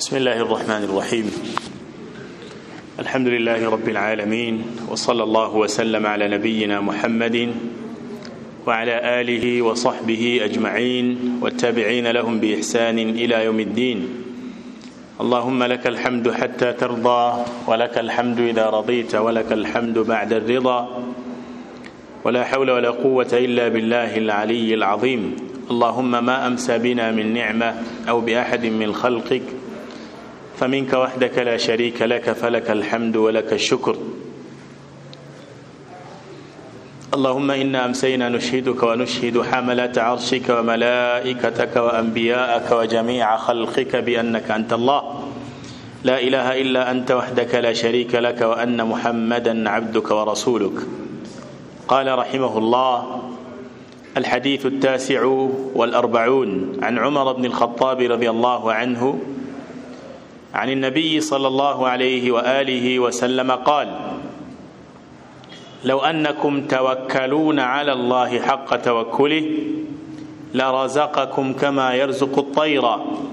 بسم الله الرحمن الرحيم الحمد لله رب العالمين وصلى الله وسلم على نبينا محمد وعلى آله وصحبه أجمعين والتابعين لهم بإحسان إلى يوم الدين اللهم لك الحمد حتى ترضى ولك الحمد إذا رضيت ولك الحمد بعد الرضا ولا حول ولا قوة إلا بالله العلي العظيم اللهم ما أمسى بنا من نعمة أو بأحد من خلقك فمنك وحدك لا شريك لك فلك الحمد ولك الشكر اللهم إنا أمسينا نشهدك ونشهد حملة عرشك وملائكتك وأنبياءك وجميع خلقك بأنك أنت الله لا إله إلا أنت وحدك لا شريك لك وأن محمدا عبدك ورسولك قال رحمه الله الحديث التاسع والأربعون عن عمر بن الخطاب رضي الله عنه عن النبي صلى الله عليه وآله وسلم قال لو أنكم توكلون على الله حق توكله لرزقكم كما يرزق الطير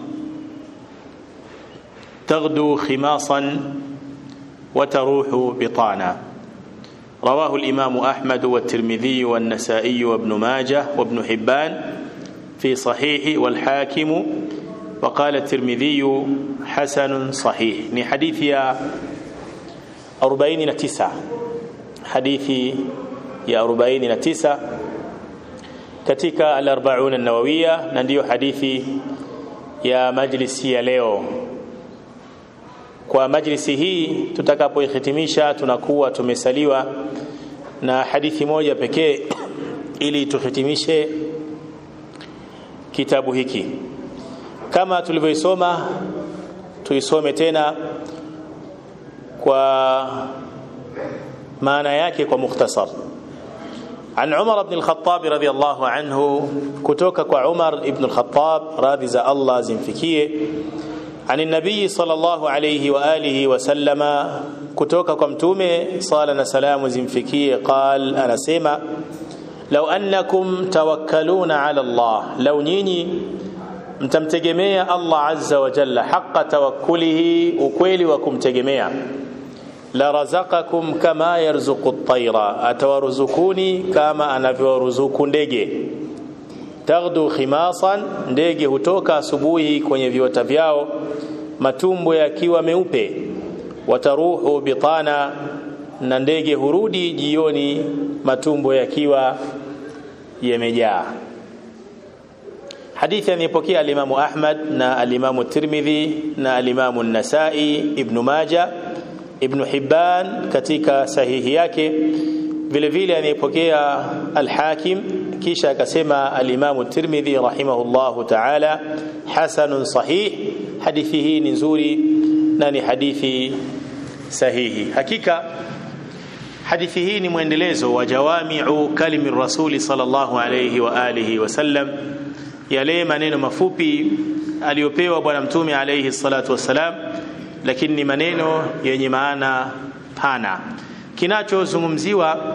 تغدو خماصا وتروح بطانا رواه الإمام أحمد والترمذي والنسائي وابن ماجه وابن حبان في صحيح والحاكم وقال الترمذي حسن صحيح ni hadithi ya 49 hadithi ya 49 katika al-40 an-nawawiyya na ndiyo hadithi ya majlisi ya leo kwa majlisi hii tutakapoihitimisha tunakuwa tumesaliwa na hadithi moja pekee ili tuhitimishe kitabu hiki kama tulivyoisoma tuisome tena kwa maana yake kwa mukhtasar عن عمر بن الخطاب رضي الله عنه كتوك عمر بن الخطاب راضي za Allah zimfikie عن النبي صلى الله عليه وآله وسلم كتوك كمتومه صلى سلام زمفكي قال أنا سيما لو أنكم توكلون على الله لو نيني mtamtegemea Allah azza wa jalla haqa tawakkulihi ukweli wa kumtegemea la razaqakum kama yarzuqu at-tayra atawaruzukuni kama anavyoruzuku ndege taghdu khimasan ndege hutoka asubuhi kwenye viota vyao matumbo yakiwa meupe wataruhu bitana na ndege hurudi jioni matumbo yakiwa yamejaa hadithi anayepokea alimamu Ahmad na alimamu Tirmidhi na alimamu Nasai Ibn Majah Ibn Hibban katika sahihi yake vile vile anayepokea al-Hakim kisha akasema alimamu Tirmidhi rahimahullahu ta'ala hasanun sahih hadithi hii ni nzuri na ni hadithi sahihi hakika hadithi hii ni mwendelezo wa jawami'u kalimi rasuli sallallahu alayhi wa alihi wasallam yale maneno mafupi aliyopewa bwana mtume alayhi salatu wassalam lakini ni maneno yenye maana pana kinachozungumziwa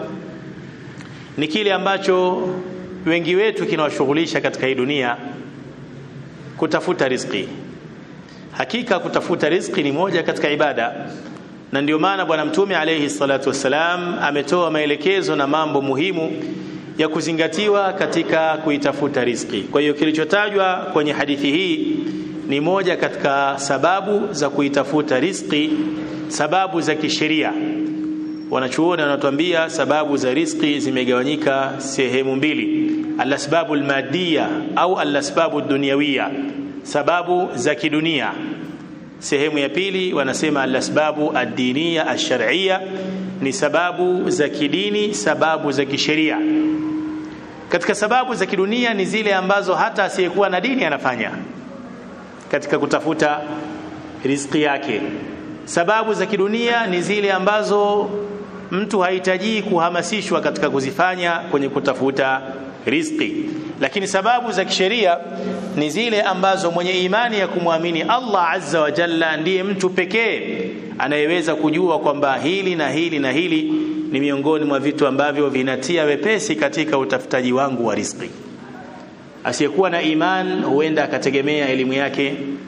ni kile ambacho wengi wetu kinawashughulisha katika hii dunia kutafuta riziki hakika kutafuta riziki ni moja katika ibada na ndio maana bwana mtume alayhi salatu wassalam ametoa maelekezo na mambo muhimu ya kuzingatiwa katika kuitafuta riziki. Kwa hiyo kilichotajwa kwenye hadithi hii ni moja katika sababu za kuitafuta riziki, sababu za kisheria. Wanachuoni wanatuambia sababu za riziki zimegawanyika sehemu mbili, alasbabu almadiya au alasbabu dunyawiya, sababu za kidunia. Sehemu ya pili wanasema alasbabu ad-diniya ash-shar'iyya, ni sababu za kidini, sababu za kisheria katika sababu za kidunia ni zile ambazo hata asiyekuwa na dini anafanya katika kutafuta riziki yake. Sababu za kidunia ni zile ambazo mtu hahitaji kuhamasishwa katika kuzifanya kwenye kutafuta riziki. Lakini sababu za kisheria ni zile ambazo mwenye imani ya kumwamini Allah azza wa jalla ndiye mtu pekee anayeweza kujua kwamba hili na hili na hili ni miongoni mwa vitu ambavyo vinatia wepesi katika utafutaji wangu wa riziki. Asiyekuwa na iman huenda akategemea elimu yake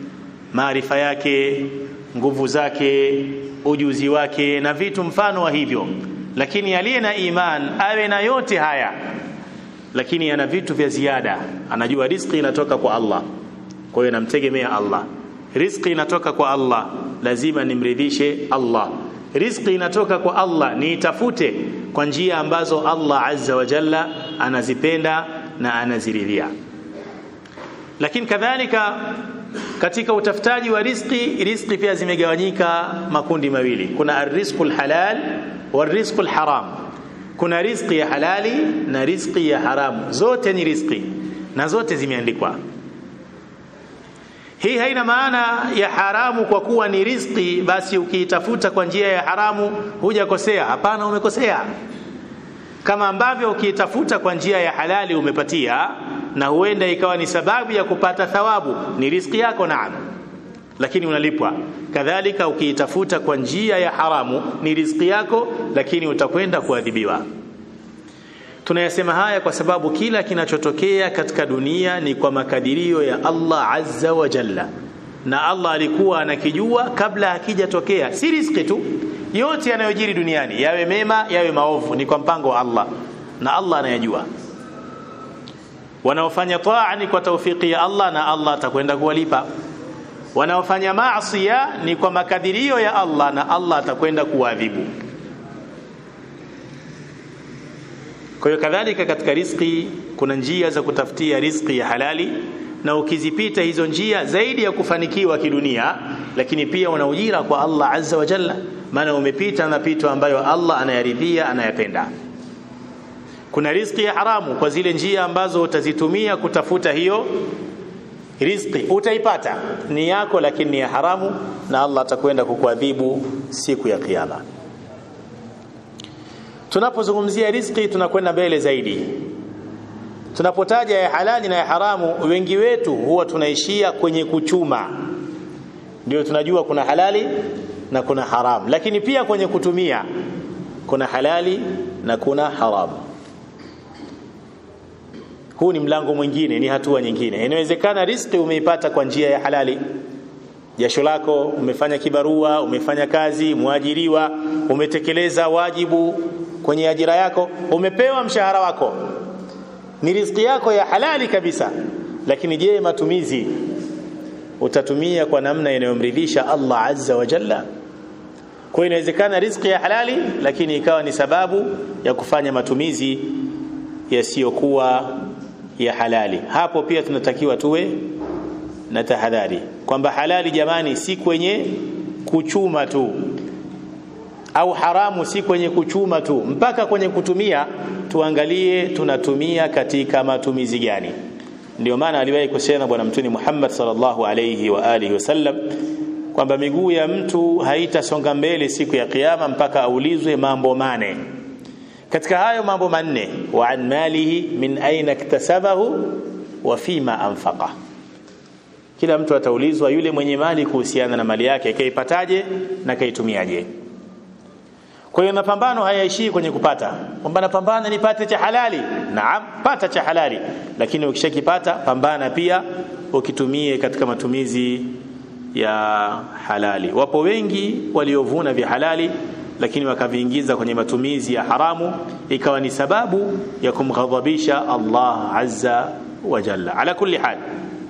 maarifa yake nguvu zake ujuzi wake na vitu mfano wa hivyo lakini aliye na iman awe na yote haya lakini ana vitu vya ziada anajua riziki inatoka kwa Allah kwa hiyo namtegemea Allah riziki inatoka kwa Allah lazima nimridhishe Allah riziki inatoka kwa Allah niitafute kwa njia ambazo Allah azza wa jalla anazipenda na anaziridhia lakini kadhalika katika utafutaji wa riziki riziki pia zimegawanyika makundi mawili kuna arrizqul halal warizqul haram kuna riziki ya halali na riziki ya haramu zote ni riziki na zote zimeandikwa hii haina maana ya haramu kwa kuwa ni riziki basi ukiitafuta kwa njia ya haramu hujakosea hapana umekosea kama ambavyo ukiitafuta kwa njia ya halali umepatia na huenda ikawa ni sababu ya kupata thawabu ni riziki yako naam lakini unalipwa kadhalika ukiitafuta kwa njia ya haramu ni riziki yako lakini utakwenda kuadhibiwa tunayasema haya kwa sababu kila kinachotokea katika dunia ni kwa makadirio ya Allah azza wa jalla na Allah alikuwa anakijua kabla hakijatokea si riziki tu yote yanayojiri duniani yawe mema yawe maovu ni kwa mpango wa Allah na Allah anayajua wanaofanya taa ni kwa taufiki ya Allah na Allah atakwenda kuwalipa wanaofanya maasi ni kwa makadirio ya Allah na Allah atakwenda kuadhibu kwa hiyo kadhalika katika riziki kuna njia za kutafutia riziki ya halali na ukizipita hizo njia zaidi ya kufanikiwa kidunia lakini pia una ujira kwa Allah azza wa jalla maana umepita mapito ambayo Allah anayaridhia anayapenda kuna riziki ya haramu kwa zile njia ambazo utazitumia kutafuta hiyo riziki utaipata ni yako lakini ni ya haramu na Allah atakwenda kukuadhibu siku ya kiyama tunapozungumzia riziki tunakwenda mbele zaidi tunapotaja ya halali na ya haramu wengi wetu huwa tunaishia kwenye kuchuma ndio tunajua kuna halali na kuna haramu lakini pia kwenye kutumia kuna halali na kuna haramu huu ni mlango mwingine ni hatua nyingine inawezekana riziki umeipata kwa njia ya halali jasho lako umefanya kibarua umefanya kazi mwajiriwa umetekeleza wajibu kwenye ajira yako umepewa mshahara wako ni riziki yako ya halali kabisa lakini je matumizi utatumia kwa namna inayomridhisha Allah azza wa jalla kwa inawezekana riziki ya halali lakini ikawa ni sababu ya kufanya matumizi yasiyokuwa ya halali hapo pia tunatakiwa tuwe na tahadhari kwamba halali jamani si kwenye kuchuma tu au haramu si kwenye kuchuma tu mpaka kwenye kutumia tuangalie tunatumia katika matumizi gani ndio maana aliwahi kusema bwana mtuni Muhammad sallallahu alayhi wa alihi wasallam kwamba miguu ya mtu haitasonga mbele siku ya kiyama mpaka aulizwe mambo mane katika hayo mambo manne wa an malihi min aina iktasabahu wa fima anfaqa kila mtu ataulizwa yule mwenye mali kuhusiana na mali yake kaipataje na kaitumiaje kwa hiyo mapambano hayaishii kwenye kupata kwamba napambana nipate cha halali naam pata cha halali lakini ukishakipata pambana pia ukitumie katika matumizi ya halali wapo wengi waliovuna vya halali lakini wakaviingiza kwenye matumizi ya haramu ikawa ni sababu ya kumghadhabisha Allah azza wa jalla ala kulli hal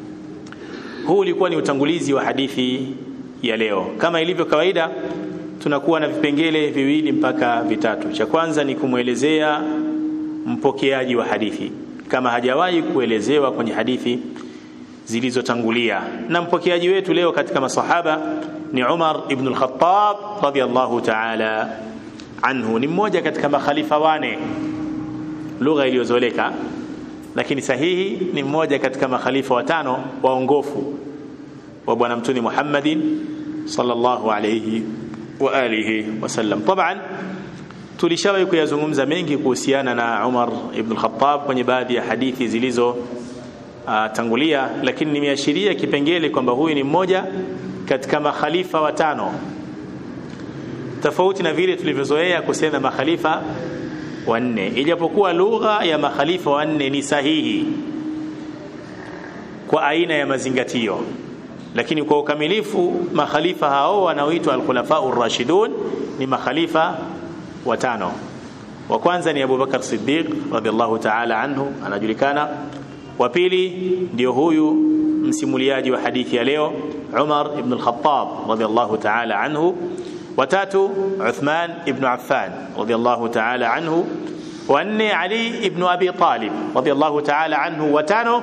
huu ulikuwa ni utangulizi wa hadithi ya leo kama ilivyo kawaida tunakuwa na vipengele viwili mpaka vitatu cha kwanza ni kumwelezea mpokeaji wa hadithi kama hajawahi kuelezewa kwenye hadithi zilizotangulia na mpokeaji wetu leo katika masahaba ni Umar ibn al-Khattab radiyallahu ta'ala anhu ni mmoja katika makhalifa wane lugha iliyozoleka lakini sahihi ni mmoja katika makhalifa watano waongofu wa bwana mtuni Muhammadin sallallahu alayhi wa alihi wasallam taban tulishawahi kuyazungumza mengi kuhusiana na Umar ibn al-Khattab kwenye baadhi ya hadithi zilizo uh, tangulia lakini nimeashiria kipengele kwamba huyu ni mmoja katika makhalifa watano tofauti na vile tulivyozoea kusema makhalifa wanne ijapokuwa lugha ya makhalifa wanne ni sahihi kwa aina ya mazingatio lakini kwa ukamilifu makhalifa hao wanaoitwa al-khulafa rashidun ni makhalifa watano wa kwanza ni Abu Bakar Siddiq radhiallahu ta'ala anhu anajulikana wa pili ndio huyu msimuliaji wa hadithi ya leo Umar ibn al-Khattab radhiallahu ta'ala anhu watatu Uthman ibn Affan radhiallahu ta'ala anhu wanne Ali ibn Abi Talib radhiallahu ta'ala anhu watano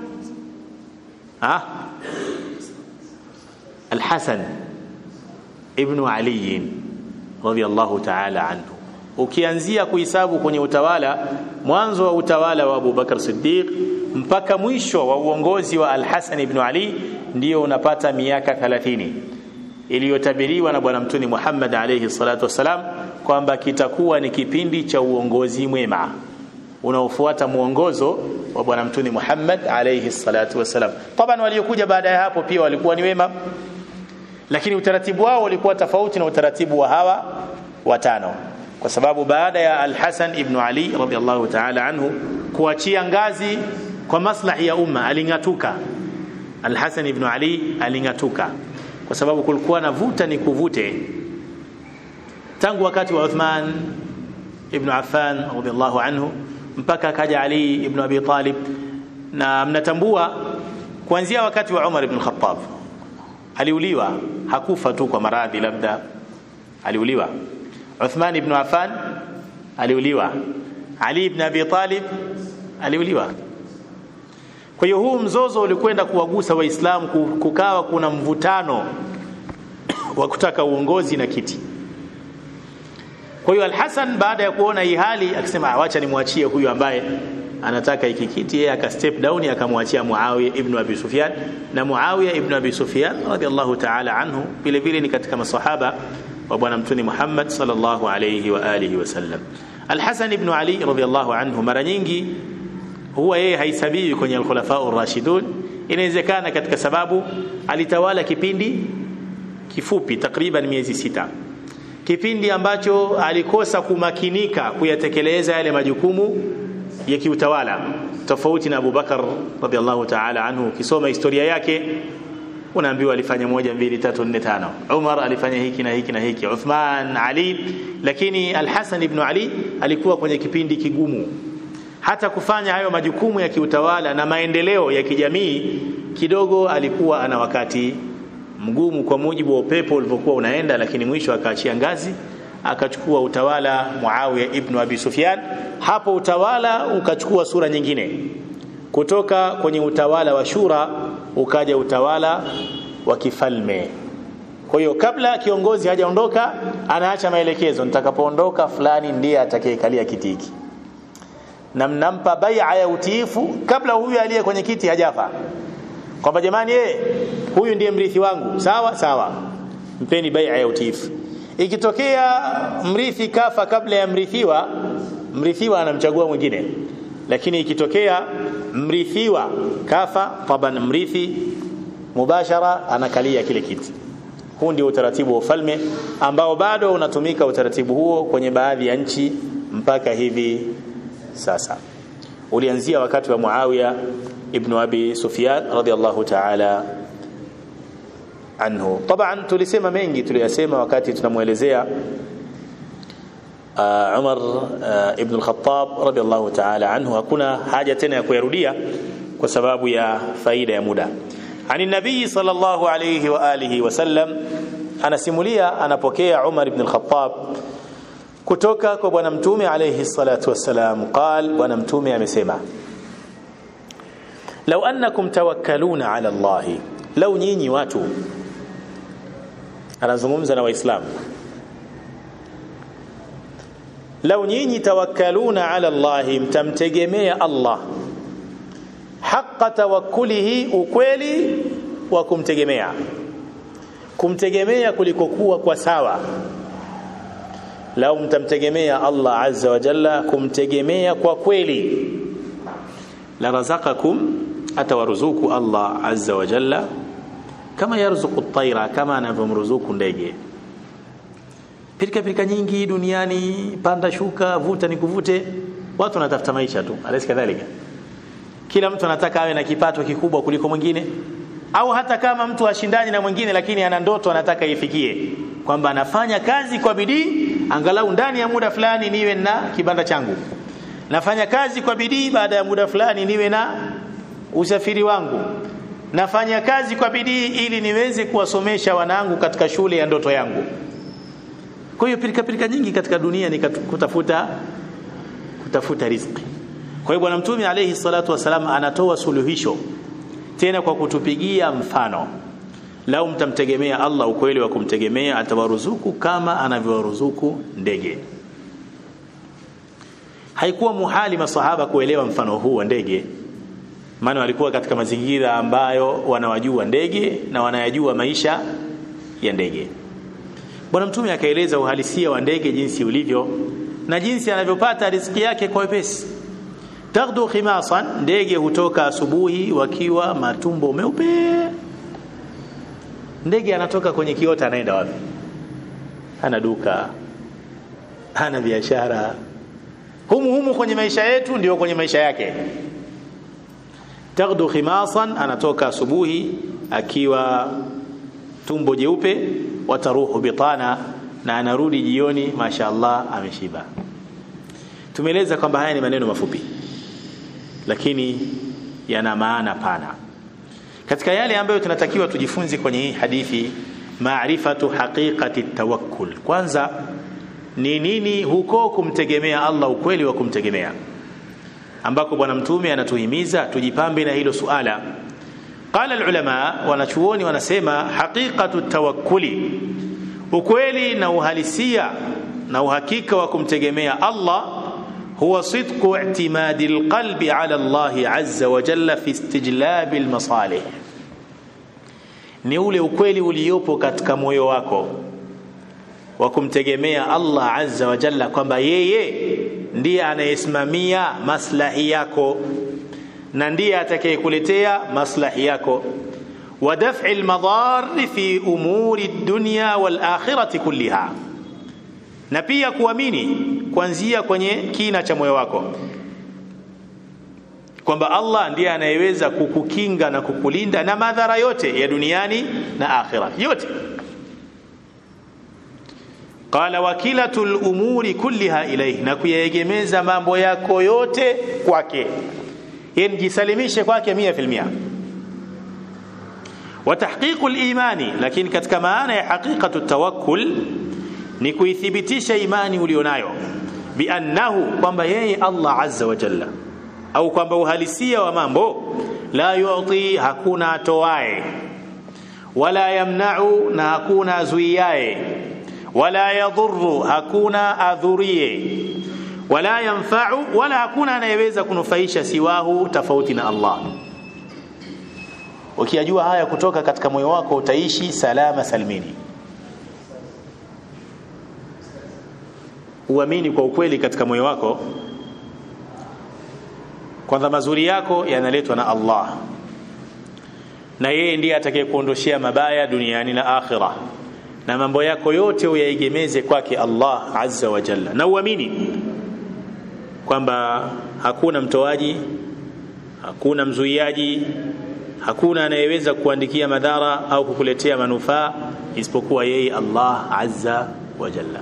ah Al-Hasan ibn Ali radhiallahu ta'ala anhu ukianzia kuhesabu kwenye utawala mwanzo wa utawala wa Abu Bakar Siddiq mpaka mwisho wa uongozi wa Al-Hasan ibn Ali ndio unapata miaka 30 iliyotabiriwa na bwana mtuni Muhammad alayhi salatu wasalam kwamba kitakuwa ni kipindi cha uongozi mwema unaofuata mwongozo wa bwana mtuni Muhammad alayhi salatu wasalam. Taban waliokuja baada ya hapo pia walikuwa ni wema, lakini utaratibu wao ulikuwa tofauti na utaratibu wa hawa watano, kwa sababu baada ya Al-Hasan ibn Ali radhiallahu ta'ala anhu kuachia ngazi kwa maslahi ya umma, aling'atuka. Al-Hasan ibn Ali aling'atuka kwa sababu kulikuwa na vuta ni kuvute tangu wakati wa Uthman ibn Affan radhiallahu anhu mpaka akaja Ali ibn Abi Talib, na mnatambua kuanzia wakati wa Umar ibn Khattab aliuliwa, hakufa tu kwa maradhi, labda aliuliwa. Uthman ibn Affan aliuliwa, Ali ibn Abi Talib aliuliwa. Kwa hiyo huu mzozo ulikwenda kuwagusa Waislamu, kukawa kuna mvutano wa kutaka uongozi na kiti. Kwa hiyo Al-Hasan baada ya kuona hii hali akisema wacha nimwachie huyu ambaye anataka hiki kiti, yeye aka step down akamwachia Muawiya ibn Abi Sufyan, na Muawiya ibn Abi Sufyan radhiallahu ta'ala anhu vile vile ni katika masahaba wa bwana mtuni Muhammad sallallahu alayhi wa alihi wasallam. Al-Hasan ibn Ali radhiallahu anhu mara nyingi huwa yeye haisabiwi kwenye al-khulafa ar-rashidun. Inawezekana katika sababu alitawala kipindi kifupi, takriban miezi sita kipindi ambacho alikosa kumakinika kuyatekeleza yale majukumu ya kiutawala, tofauti na Abu Bakar radhiallahu ta'ala anhu. Ukisoma historia yake unaambiwa alifanya moja, mbili, tatu, nne, tano. Umar alifanya hiki na hiki na hiki, Uthman, Ali. Lakini Al-Hasan ibn Ali alikuwa kwenye kipindi kigumu, hata kufanya hayo majukumu ya kiutawala na maendeleo ya kijamii kidogo alikuwa ana wakati mgumu kwa mujibu wa upepo ulivyokuwa unaenda, lakini mwisho akaachia ngazi akachukua utawala Muawiya ibn Abi Sufyan. Hapo utawala ukachukua sura nyingine, kutoka kwenye utawala wa shura ukaja utawala wa kifalme. Kwa hiyo kabla kiongozi hajaondoka, anaacha maelekezo, nitakapoondoka fulani ndiye atakayekalia kiti hiki, na mnampa bai'a ya utiifu kabla huyu aliye kwenye kiti hajafa kwamba jamani, yeye huyu ndiye mrithi wangu. Sawa sawa, mpeni bai'a ya utiifu. Ikitokea mrithi kafa kabla ya mrithiwa, mrithiwa anamchagua mwingine, lakini ikitokea mrithiwa kafa, taban mrithi mubashara anakalia kile kiti. Huu ndio utaratibu wa ufalme ambao bado unatumika utaratibu huo kwenye baadhi ya nchi mpaka hivi sasa. Ulianzia wakati wa Muawiya ibn Abi Sufyan radhiallahu ta'ala anhu. Taban tulisema mengi tuliyasema wakati tunamuelezea uh, Umar uh, ibn al-Khattab radhiallahu ta'ala anhu. Hakuna haja tena ya kuyarudia kwa sababu ya faida ya muda. Ani nabii sallallahu alayhi wa alihi wasallam anasimulia, anapokea Umar ibn al-Khattab kutoka kwa bwana mtume alayhi salatu wassalam, qal, bwana mtume amesema lau annakum tawakkaluna ala Allahi, lau nyinyi watu, anazungumza na Waislamu, lau nyinyi tawakkaluna ala Allahi, mtamtegemea Allah haqa tawakkulihi, ukweli wa kumtegemea, kumtegemea kulikokuwa kwa sawa. Lau mtamtegemea Allah azza wa jalla, kumtegemea kwa kweli, la razaqakum atawaruzuku Allah azza wa jalla kama yarzuku taira, kama anavyomruzuku ndege. Pirika pirika nyingi duniani, panda shuka, vuta ni kuvute, watu wanatafuta maisha tu, alaysa kadhalika? Kila mtu anataka awe na kipato kikubwa kuliko mwingine, au hata kama mtu hashindani na mwingine lakini ana ndoto anataka ifikie kwamba anafanya kazi kwa bidii angalau ndani ya muda fulani niwe na kibanda changu nafanya kazi kwa bidii baada ya muda fulani niwe na usafiri wangu nafanya kazi kwa bidii ili niweze kuwasomesha wanangu katika shule ya ndoto yangu kwa hiyo pilika pilika nyingi katika dunia ni kutafuta kutafuta riziki kwa hiyo bwana mtume alayhi salatu wasalam anatoa suluhisho tena kwa kutupigia mfano lau mtamtegemea Allah ukweli wa kumtegemea atawaruzuku kama anavyowaruzuku ndege haikuwa muhali masahaba kuelewa mfano huu wa ndege maana walikuwa katika mazingira ambayo wanawajua ndege na wanayajua maisha ya ndege bwana mtume akaeleza uhalisia wa ndege jinsi ulivyo na jinsi anavyopata riziki yake kwa wepesi taghdu khimasan ndege hutoka asubuhi wakiwa matumbo meupe ndege anatoka kwenye kiota anaenda wapi hana duka hana biashara humu humu kwenye maisha yetu ndio kwenye maisha yake taghdu khimasan anatoka asubuhi akiwa tumbo jeupe wataruhu bitana na anarudi jioni mashaallah ameshiba tumeeleza kwamba haya ni maneno mafupi lakini yana maana pana katika yale ambayo tunatakiwa tujifunze kwenye hii hadithi maarifatu haqiqati tawakkul kwanza ni nini huko kumtegemea Allah ukweli wa kumtegemea ambako bwana mtume anatuhimiza tujipambe na hilo suala qala alulama wanachuoni wanasema haqiqatu tawakkuli ukweli na uhalisia na uhakika wa kumtegemea Allah huwa sidqu i'timadi alqalbi ala Allah azza wa jalla fi istijlab almasalih ni ule ukweli uliopo katika moyo wako wa kumtegemea Allah azza wa jalla kwamba yeye ndiye anayesimamia maslahi yako na ndiye atakayekuletea maslahi yako wa daf'i almadar fi umuri dunya wal akhirati kulliha na pia kuamini kuanzia kwenye kina cha moyo wako kwamba Allah ndiye anayeweza kukukinga na kukulinda na madhara yote ya duniani na akhira yote qala wakilatul umuri kulliha ilayhi na kuyaegemeza mambo yako yote kwake yani jisalimishe kwake 100% wa tahqiqul imani lakini katika maana ya haqiqatu tawakkul ni kuithibitisha imani ulionayo biannahu kwamba yeye Allah azza wa jalla au kwamba uhalisia wa mambo la yu'ti hakuna atoae wala yamna'u na hakuna azuiae wala yadhurru hakuna adhurie wala yanfa'u wala hakuna anayeweza kunufaisha siwahu tofauti na Allah ukiyajua haya kutoka katika moyo wako utaishi salama salmini uamini kwa ukweli katika moyo wako kwanza mazuri yako yanaletwa na Allah na yeye ndiye atakayekuondoshea mabaya duniani na akhira na mambo yako yote uyaegemeze kwake Allah azza wa jalla na uamini kwamba hakuna mtoaji hakuna mzuiaji hakuna anayeweza kuandikia madhara au kukuletea manufaa isipokuwa yeye Allah azza wa jalla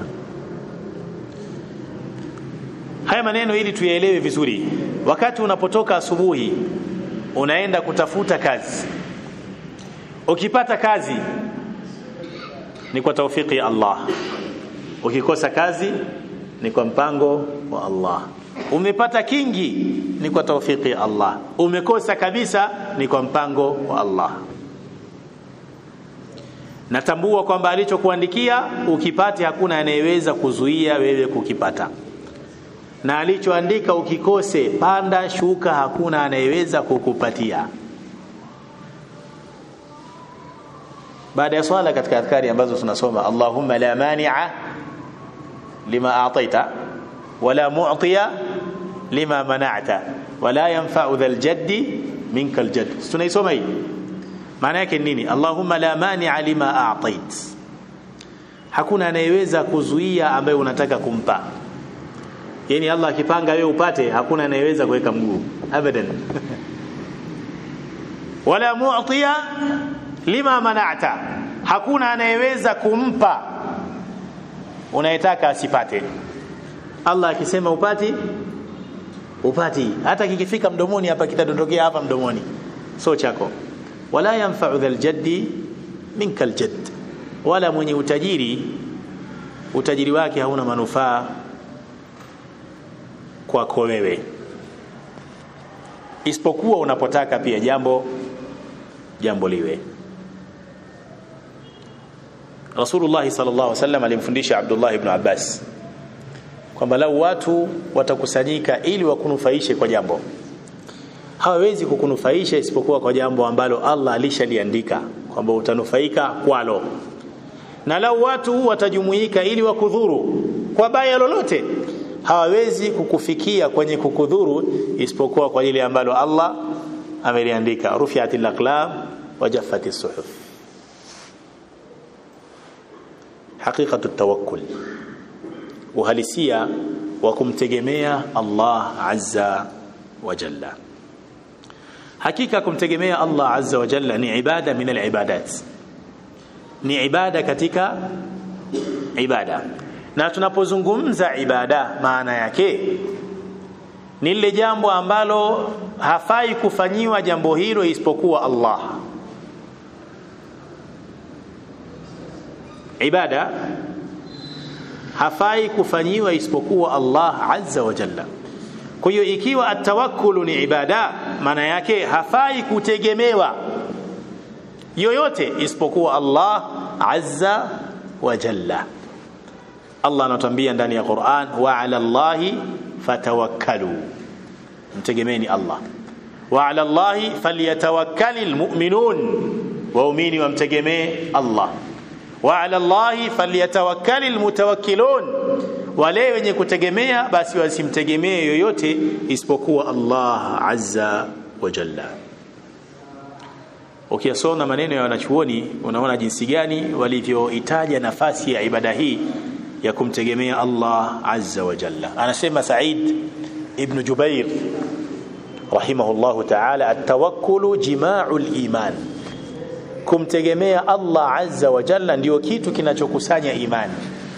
haya maneno ili tuyaelewe vizuri wakati unapotoka asubuhi unaenda kutafuta kazi ukipata kazi ni kwa taufiki ya Allah ukikosa kazi ni kwa mpango wa Allah umepata kingi ni kwa taufiki ya Allah umekosa kabisa ni kwa mpango wa Allah natambua kwamba alichokuandikia ukipate hakuna anayeweza kuzuia wewe kukipata na alichoandika ukikose panda shuka hakuna anayeweza kukupatia baada ya swala katika adhkari ambazo tunasoma Allahumma la mani'a lima a'taita wala mu'tiya lima mana'ta wala yanfa'u dhal jaddi minka aljadd tunaisoma hii maana yake nini Allahumma la mani'a lima a'tait hakuna anayeweza kuzuia ambaye unataka kumpa yani Allah akipanga wewe upate hakuna anayeweza kuweka mguu abadan wala mu'tiya lima mana'ta hakuna anayeweza kumpa unayetaka asipate Allah akisema upati upati hata kikifika mdomoni hapa kitadondokea hapa mdomoni so chako wala yanfa'u dhal jaddi minka aljadd wala mwenye utajiri utajiri wake hauna manufaa kwako wewe isipokuwa unapotaka pia jambo jambo liwe Rasulullah sallallahu alaihi wasallam alimfundisha Abdullah ibn Abbas kwamba lau watu watakusanyika ili wakunufaishe kwa jambo hawawezi kukunufaisha isipokuwa kwa jambo ambalo Allah alishaliandika kwamba utanufaika kwalo na lau watu watajumuika ili wakudhuru kwa baya lolote hawawezi kukufikia kwenye kukudhuru isipokuwa kwa lile ambalo Allah ameliandika rufiatil aqlam wa jaffatis suhuf haqiqatu tawakkul uhalisia wa kumtegemea Allah azza wa jalla hakika kumtegemea Allah azza wa jalla ni ibada min alibadat ni ibada katika ibada na tunapozungumza ibada maana yake ni lile jambo ambalo hafai kufanyiwa jambo hilo isipokuwa Allah ibada hafai kufanyiwa isipokuwa Allah azza wa jalla kwa hiyo ikiwa atawakkulu ni ibada maana yake hafai kutegemewa yoyote isipokuwa Allah azza wa jalla Allah anatuambia ndani ya Qur'an wa 'ala Allahi fatawakkalu mtegemeeni Allah wa 'ala Allahi falyatawakkalul mu'minun waumini wamtegemee Allah wa 'ala Allahi falyatawakkalul mutawakkilun wale wenye kutegemea basi wasimtegemee yoyote isipokuwa Allah azza wa jalla ukiyasoma maneno ya wanachuoni unaona jinsi gani walivyoitaja nafasi ya ibada hii ya kumtegemea Allah azza wa jalla anasema Said ibn Jubair rahimahullahu ta'ala at-tawakkulu jima'ul iman kumtegemea Allah azza wa jalla ndio kitu kinachokusanya imani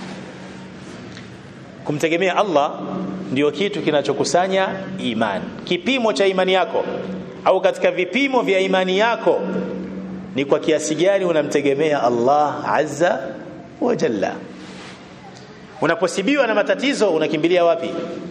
kumtegemea Allah ndio kitu kinachokusanya imani kipimo cha imani yako au katika vipimo vya imani yako ni kwa kiasi gani unamtegemea Allah azza wa jalla unaposibiwa na matatizo unakimbilia wapi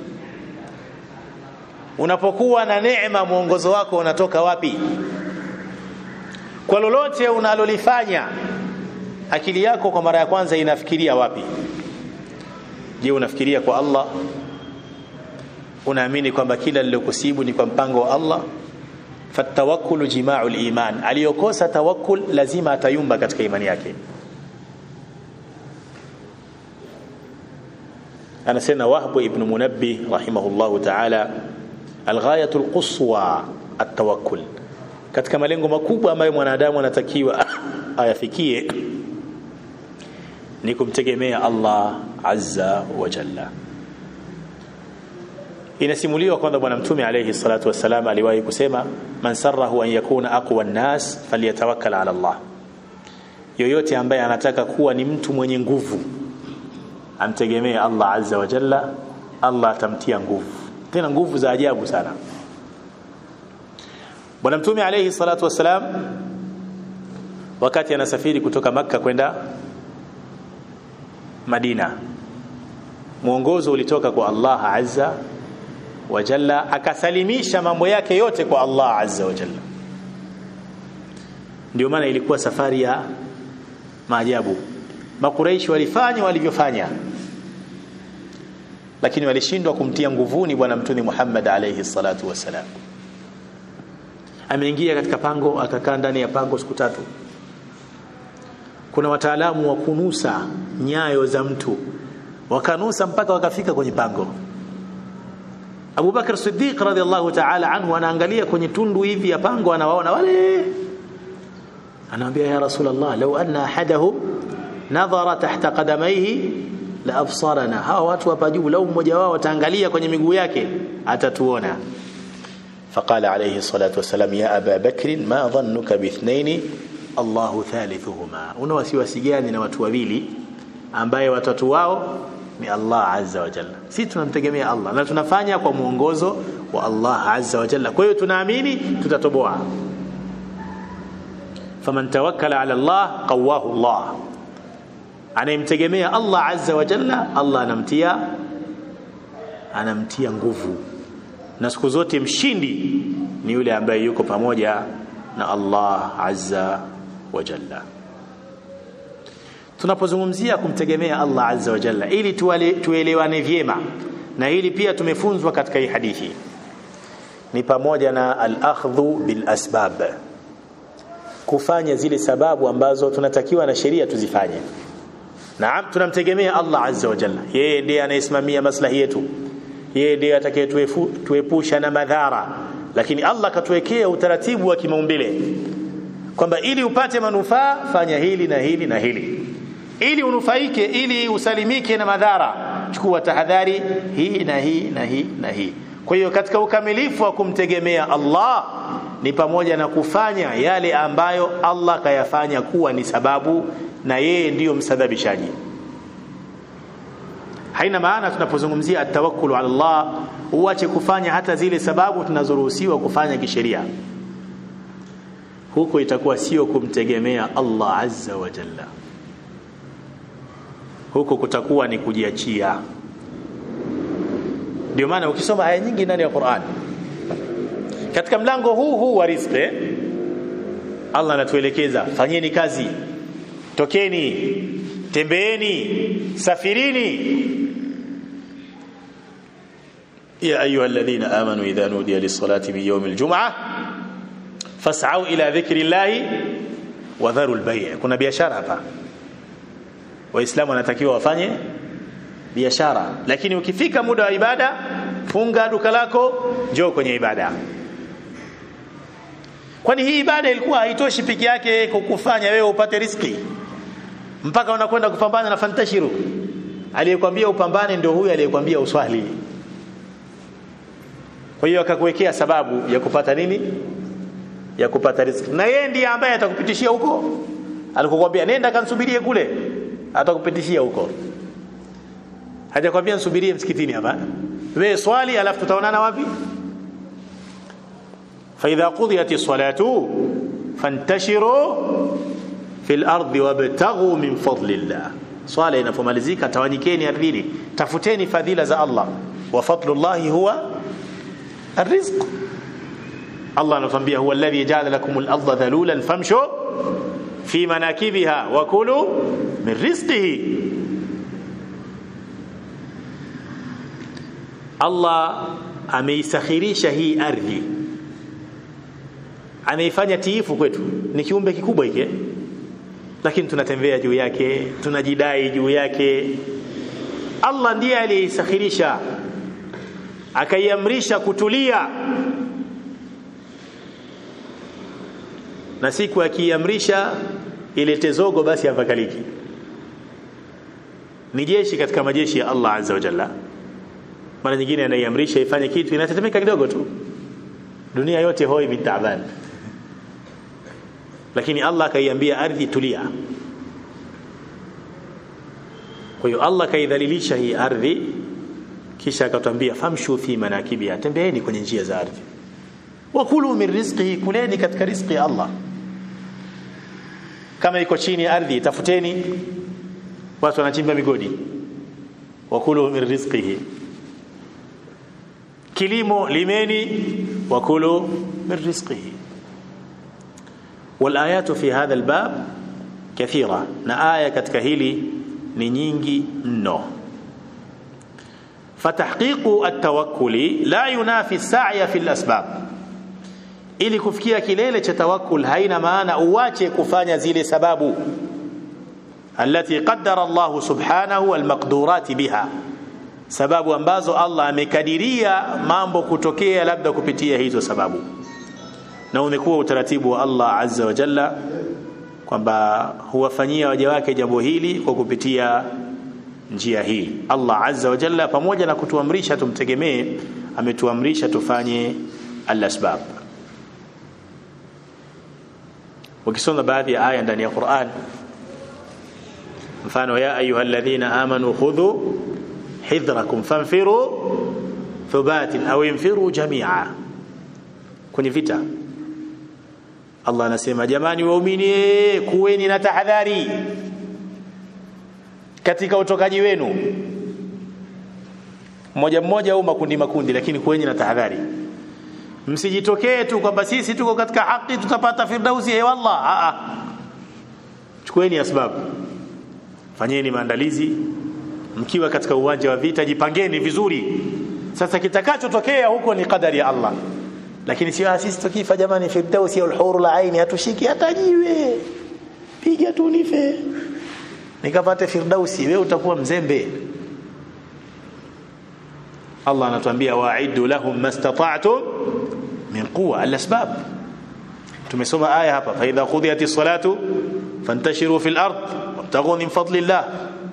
unapokuwa na neema mwongozo wako unatoka wapi kwa lolote unalolifanya akili yako kwa mara ya kwanza inafikiria wapi je unafikiria kwa Allah unaamini kwamba kila lilokusibu ni kwa mpango wa Allah fatawakkulu jima'ul iman aliyokosa tawakkul lazima atayumba katika imani yake anasema wahbu ibn munabbi rahimahullahu ta'ala alghayatu alquswa atawakkul katika malengo makubwa ambayo mwanadamu anatakiwa ayafikie ni kumtegemea Allah azza wa jalla inasimuliwa kwamba bwana mtume alayhi salatu wassalam aliwahi kusema man sarrahu an yakuna aqwa an-nas falyatawakkal ala Allah yoyote ambaye anataka kuwa ni mtu mwenye nguvu amtegemee Allah azza wa jalla Allah atamtia nguvu tena nguvu za ajabu sana bwana mtume alayhi salatu wassalam wakati anasafiri kutoka makka kwenda Madina mwongozo ulitoka kwa Allah azza wa jalla akasalimisha mambo yake yote kwa Allah azza wa jalla ndio maana ilikuwa safari ya maajabu makuraishi walifanya walivyofanya lakini walishindwa kumtia nguvuni bwana mtume Muhammad alayhi salatu wasalam ameingia katika pango akakaa ndani ya pango siku tatu kuna wataalamu wa kunusa nyayo za mtu wakanusa mpaka wakafika kwenye pango Abu Bakar Siddiq radhiallahu ta'ala anhu anaangalia kwenye tundu hivi ya pango anawaona wale anamwambia ya Rasulullah law anna ahadahum nadhara tahta qadamayhi la absarana hawa watu hapa juu lau mmoja wao ataangalia kwenye miguu yake atatuona فقال عليه الصلاة والسلام يا أبا بكر ما ظنك باثنين الله ثالثهما una wasiwasi gani na watu wawili ambaye watatu wao ni Allah azza wa jalla sisi tunamtegemea Allah na tunafanya kwa mwongozo wa Allah azza wa jalla kwa hiyo tunaamini tutatoboa faman tawakkala ala Allah qawahu Allah anayemtegemea Allah azza wa jalla Allah anamtia anamtia nguvu na siku zote mshindi ni yule ambaye yuko pamoja na Allah azza wa jalla tunapozungumzia kumtegemea Allah azza wa jalla ili tuwale, tuelewane vyema na hili pia tumefunzwa katika hii hadithi ni pamoja na al-akhdhu bil asbab kufanya zile sababu ambazo tunatakiwa na sheria tuzifanye naam tunamtegemea Allah azza wa jalla yeye ndiye anayesimamia maslahi yetu yeye ndiye atakayetuepusha na madhara lakini Allah katuwekea utaratibu wa kimaumbile kwamba ili upate manufaa fanya hili na hili na hili ili unufaike ili usalimike na madhara chukua tahadhari hii na hii na hii na hii kwa hiyo katika ukamilifu wa kumtegemea Allah ni pamoja na kufanya yale ambayo Allah kayafanya kuwa ni sababu na yeye ndiyo msababishaji haina maana tunapozungumzia atawakkulu ala Allah uache kufanya hata zile sababu tunazoruhusiwa kufanya kisheria huko itakuwa sio kumtegemea Allah azza wa jalla huko kutakuwa ni kujiachia ndio maana ukisoma aya nyingi ndani ya Qur'an katika mlango huu huu wa riziki Allah anatuelekeza fanyeni kazi tokeni tembeeni safirini يا أيها الذين آمنوا إذا نودي للصلاة من يوم الجمعة فاسعوا إلى ذكر الله وذروا البيع كنا biashara hapa waislamu wanatakiwa wafanye biashara lakini ukifika muda wa ibada funga duka lako njoo kwenye ibada kwani hii ibada ilikuwa haitoshi piki yake kukufanya wewe upate riski mpaka unakwenda kupambana na fantashiru aliyekwambia upambane ndio huyu aliyekwambia uswali kwa hiyo akakuwekea sababu ya kupata nini ya kupata riziki na yeye ndiye ambaye atakupitishia huko alikokuambia nenda kansubirie kule atakupitishia huko hajakwambia nsubirie msikitini hapa wewe swali alafu tutaonana wapi فإذا قضيت الصلاة فانتشروا في الأرض وابتغوا من فضل الله swala inapomalizika tawanyikeni ardhini tafuteni fadhila za Allah wa fadlullahi huwa الرزق الله anatuambia huwa alladhi ja'ala lakum al-ardha dhalulan famshu fi manakibiha wa kulu min rizqihi Allah ameisakhirisha hii ardhi ameifanya tiifu kwetu ni kiumbe kikubwa hiki lakini tunatembea juu yake tunajidai juu yake Allah ndiye aliyeisakhirisha akaiamrisha kutulia na siku akiamrisha ilete zogo basi hapakaliki ni jeshi katika majeshi ya Allah azza wa jalla mara nyingine anaiamrisha ifanye kitu inatetemeka kidogo tu dunia yote hoi bitaban lakini Allah akaiambia ardhi tulia kwa hiyo Allah kaidhalilisha hii ardhi kisha akatwambia famshu fi manakibiha tembeeni kwenye njia za ardhi wakulu min rizqihi kuleni katika rizqi ya Allah kama iko chini ya ardhi tafuteni watu wanachimba migodi wakulu min rizqihi kilimo limeni wakulu min rizqihi والآيات في هذا الباب كثيرة na aya katika hili ni nyingi mno فتحقيق التوكل لا ينافي السعي في الأسباب ili kufikia kilele cha tawakkul haina maana uache kufanya zile sababu allati qaddara Allah subhanahu almaqdurat biha sababu ambazo Allah amekadiria mambo kutokea labda kupitia hizo sababu na umekuwa utaratibu wa Allah azza wa jalla kwamba huwafanyia waja wake jambo hili kwa kupitia njia hii Allah azza wa jalla pamoja na kutuamrisha tumtegemee ametuamrisha tufanye al-asbab ukisoma baadhi ya aya ndani ya Qur'an mfano ya ayyuhalladhina amanu khudhu hidhrakum fanfiru thubatin au infiru jami'a kwenye vita Allah anasema jamani waumini kuweni na tahadhari katika utokaji wenu mmoja mmoja au makundi makundi lakini kuweni na tahadhari msijitokee tu kwamba sisi tuko katika haki tutapata firdausi ya wallah a a chukueni asbabu fanyeni maandalizi mkiwa katika uwanja wa vita jipangeni vizuri sasa kitakachotokea huko ni kadari ya Allah lakini sio sisi tukifa jamani firdausi ya ulhuru la aini hatushiki hata jiwe piga tu nife nikapate firdausi wewe utakuwa mzembe Allah anatuambia wa'iddu lahum mastata'tum min quwwa al-asbab tumesoma aya hapa fa idha qudiyatis salatu fantashiru fil ard wabtaghu min fadlillah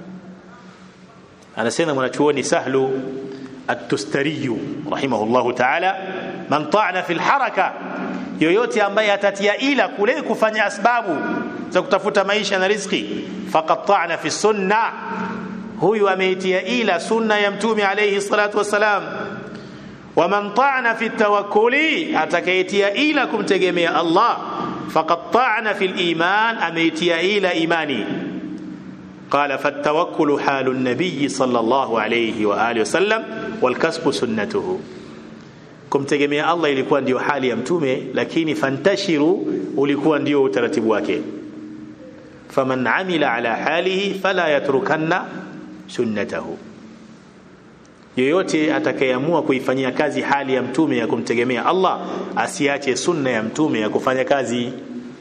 anasema mwanachuoni sahlu at-tustari rahimahullahu ta'ala man ta'ana fil haraka yoyote ambaye atatia ila kule kufanya asbabu za kutafuta maisha na riziki faqad ta'ana fi sunnah huyu ameitia ila sunna ya mtume alayhi salatu wassalam waman ta'ana fi tawakkuli atakayetia ila kumtegemea Allah faqad ta'ana fi al-iman ameitia ila imani قال فالتوكل حال النبي صلى الله عليه واله وسلم والكسب سنته kumtegemea Allah ilikuwa ndio hali ya mtume lakini fantashiru ulikuwa ndio utaratibu wake faman amila ala halihi fala yatrukanna sunnatahu yoyote atakayeamua kuifanyia kazi hali ya mtume ya kumtegemea Allah asiache sunna ya mtume ya kufanya kazi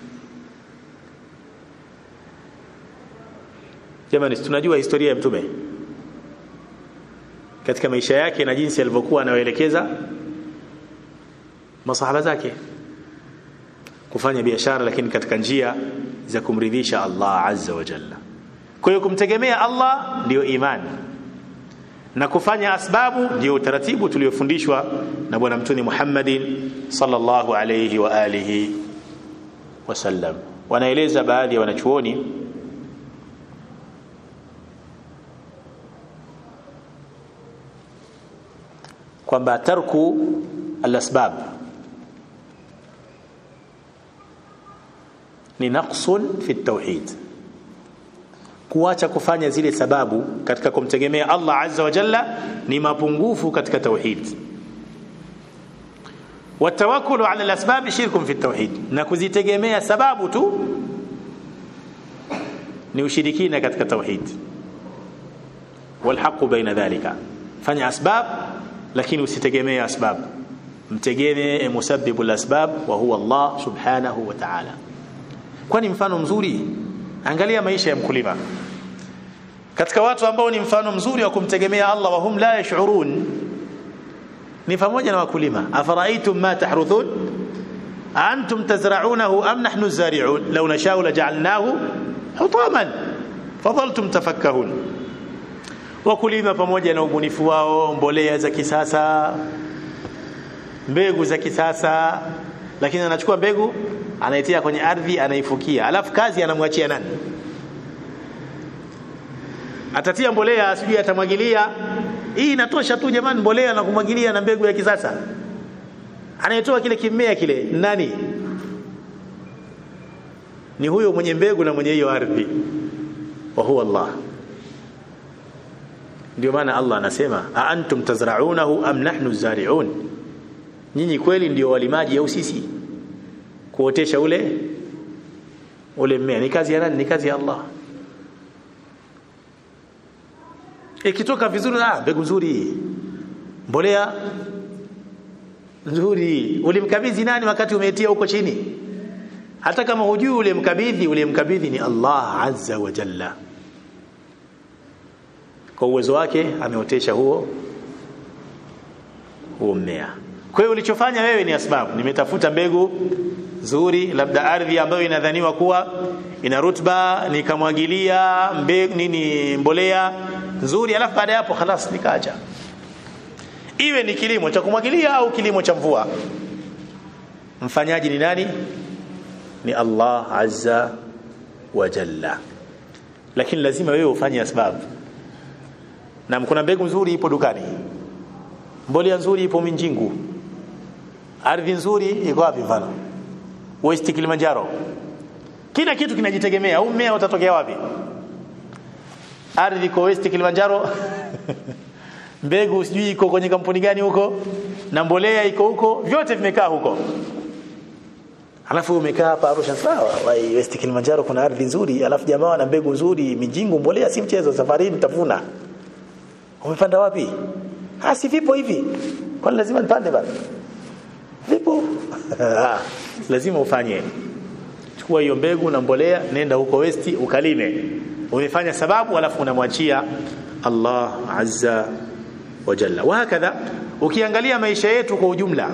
jamani tunajua historia ya mtume katika maisha yake na jinsi alivyokuwa anawaelekeza masahaba zake kufanya biashara lakini katika njia za kumridhisha Allah azza wa jalla kwa hiyo kumtegemea Allah ndiyo imani na kufanya asbabu ndio utaratibu tuliofundishwa na bwana mtume Muhammadin sallallahu alayhi wa alihi wasallam wanaeleza baadhi ya wanachuoni kwamba tarku al-asbab ni naqsun fi at-tauhid kuacha kufanya zile sababu katika kumtegemea Allah azza wa jalla ni mapungufu katika tauhid watawakkulu ala al-asbab shirkun fi at-tauhid na kuzitegemea sababu tu ni ushirikina katika tauhid walhaqu baina dhalika fanya asbab lakini usitegemee asbab mtegemee musabbibu al-asbab wa huwa Allah subhanahu wa ta'ala kwani mfano mzuri angalia maisha ya mkulima katika watu ambao ni mfano mzuri wa kumtegemea Allah wa hum la yash'urun ni pamoja na wakulima afaraitum ma tahruthun antum tazra'unahu am nahnu zari'un law nasha'u laj'alnahu hutaman fadhaltum tafakkahun wakulima pamoja na ubunifu wao mbolea za kisasa mbegu za kisasa lakini anachukua mbegu anaitia kwenye ardhi anaifukia alafu kazi anamwachia nani atatia mbolea sijui atamwagilia hii inatosha tu jamani mbolea na kumwagilia na mbegu ya kisasa anayetoa kile kimea kile nani ni huyo mwenye mbegu na mwenye hiyo ardhi wa huwa Allah ndio maana Allah anasema a antum tazra'unahu am nahnu zari'un nyinyi kweli ndio walimaji au sisi kuotesha ule ule mmea ni kazi ya nani ni kazi ya Allah ikitoka vizuri ah mbegu nzuri mbolea nzuri ulimkabidhi nani wakati umetia huko chini hata kama hujui ulimkabidhi ulimkabidhi ni Allah azza wa jalla kwa uwezo wake ameotesha huo huo mmea kwa hiyo ulichofanya wewe ni asbabu nimetafuta mbegu nzuri labda ardhi ambayo inadhaniwa kuwa ina rutba nikamwagilia mbegu nini mbolea nzuri alafu baada ya hapo خلاص nikaacha iwe ni kilimo cha kumwagilia au kilimo cha mvua mfanyaji ni nani ni Allah azza wa jalla lakini lazima wewe ufanye asbab na kuna mbegu nzuri ipo dukani mbolea nzuri ipo Minjingu ardhi nzuri iko wapi mfano West Kilimanjaro kila kitu kinajitegemea au mmea utatokea wapi ardhi iko West Kilimanjaro mbegu sijui iko kwenye kampuni gani huko na mbolea iko huko vyote vimekaa huko alafu umekaa hapa Arusha sawa wai West Kilimanjaro kuna ardhi nzuri alafu jamaa wana mbegu nzuri mijingu mbolea si mchezo safari nitavuna umepanda wapi ah si vipo hivi kwani lazima nipande bana vipo lazima ufanye chukua hiyo mbegu na mbolea nenda huko West ukalime umefanya sababu alafu unamwachia Allah azza wa jalla wa hakadha ukiangalia maisha yetu kwa ujumla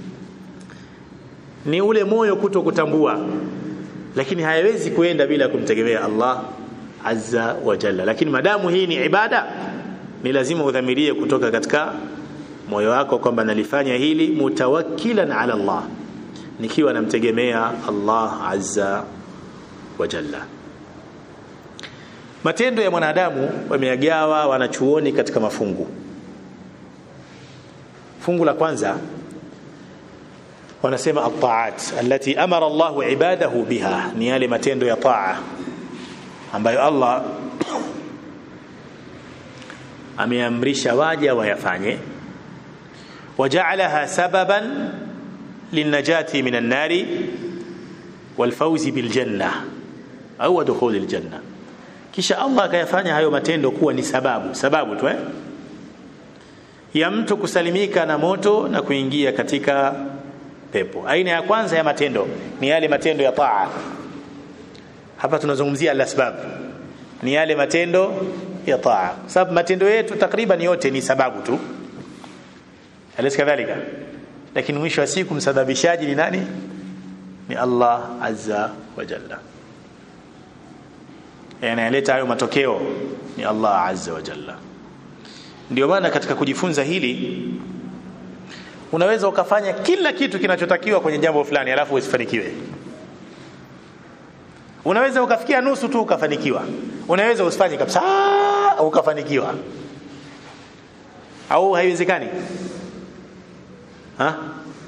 ni ule moyo kuto kutambua lakini hayawezi kuenda bila kumtegemea Allah azza wa jalla lakini madamu hii ni ibada ni lazima udhamirie kutoka katika moyo wako kwamba nalifanya hili mutawakkilan ala Allah nikiwa namtegemea Allah azza wa jalla matendo ya mwanadamu wameagawa wanachuoni katika mafungu fungu la kwanza wanasema at-ta'at allati amara Allah ibadahu biha ni yale matendo ya taa ambayo Allah ameamrisha waja wayafanye waja'alaha sababan linajati minan nari walfawzi biljanna au dukhul aljanna kisha Allah akayafanya hayo matendo kuwa ni sababu sababu tu eh ya mtu kusalimika na moto na kuingia katika pepo aina ya kwanza ya matendo ni yale matendo ya taa hapa tunazungumzia al-asbab ni yale matendo ya taa sababu matendo yetu takriban yote ni sababu tu alis kadhalika lakini mwisho wa siku msababishaji ni nani ni Allah azza wa jalla yanayoleta hayo matokeo ni Allah azza wa jalla ndio maana katika kujifunza hili unaweza ukafanya kila kitu kinachotakiwa kwenye jambo fulani alafu usifanikiwe unaweza ukafikia nusu tu ukafanikiwa unaweza usifanye kabisa ukafanikiwa au haiwezekani ha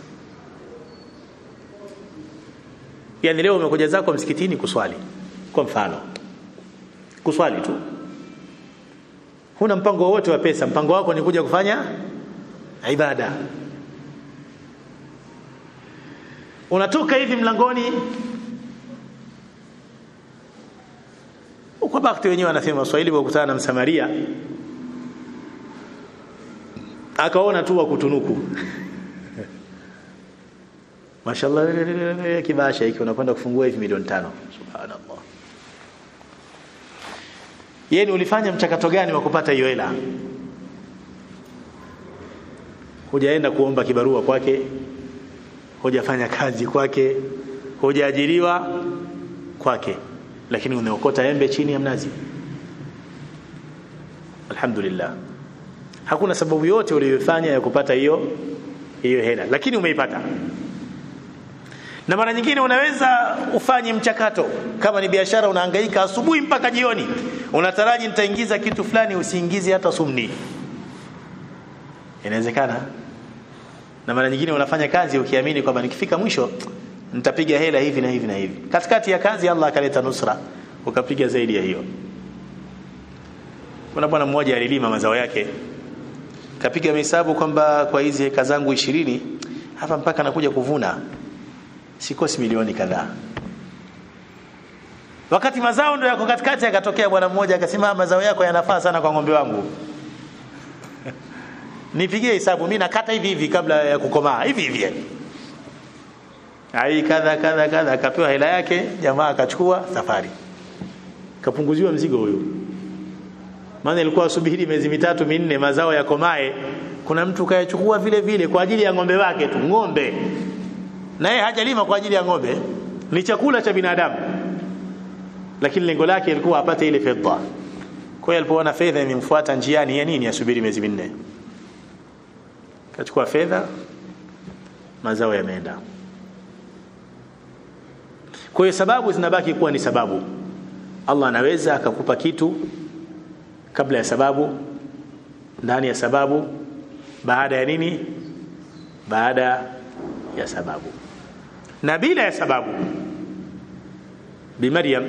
yani leo umekuja zako msikitini kuswali kwa mfano kuswali tu huna mpango wowote wa pesa mpango wako ni kuja kufanya ibada unatoka hivi mlangoni kwa bakti wenyewe wanasema Waswahili wakutana na Msamaria akaona tu wa kutunuku Mashallah kibasha hiki unakwenda kufungua hivi milioni tano subhanallah yeye ulifanya mchakato gani wa kupata hiyo hela hujaenda kuomba kibarua kwake hujafanya kazi kwake hujaajiriwa kwake lakini umeokota embe chini ya mnazi alhamdulillah hakuna sababu yote uliyofanya ya kupata hiyo hiyo hela lakini umeipata na mara nyingine unaweza ufanye mchakato kama ni biashara unahangaika asubuhi mpaka jioni unataraji nitaingiza kitu fulani usiingize hata sumni inawezekana na mara nyingine unafanya kazi ukiamini kwamba nikifika mwisho nitapiga hela hivi na hivi na hivi katikati ya kazi Allah akaleta nusra ukapiga zaidi ya hiyo kuna bwana mmoja alilima mazao yake kapiga hesabu kwamba kwa hizi heka zangu 20 hapa mpaka nakuja kuvuna sikosi milioni kadhaa wakati mazao ndio yako katikati akatokea bwana mmoja akasema mazao yako yanafaa sana kwa ng'ombe wangu nipigie hesabu mimi nakata hivi hivi kabla ya kukomaa hivi hivi ai kadha kadha kadha akapewa hela yake jamaa akachukua safari kapunguziwa mzigo huyo maana ilikuwa subiri miezi mitatu minne mazao yakomae kuna mtu kayachukua vile vile kwa ajili ya ng'ombe wake tu ng'ombe na yeye hajalima kwa ajili ya ng'ombe ni chakula cha binadamu lakini lengo lake ilikuwa apate ile fedha kwa hiyo alipoona fedha imemfuata njiani ya nini asubiri miezi minne kachukua fedha mazao yameenda kwa hiyo sababu zinabaki kuwa ni sababu Allah anaweza akakupa kitu kabla ya sababu ndani ya sababu baada ya nini baada ya sababu na bila ya sababu بمريم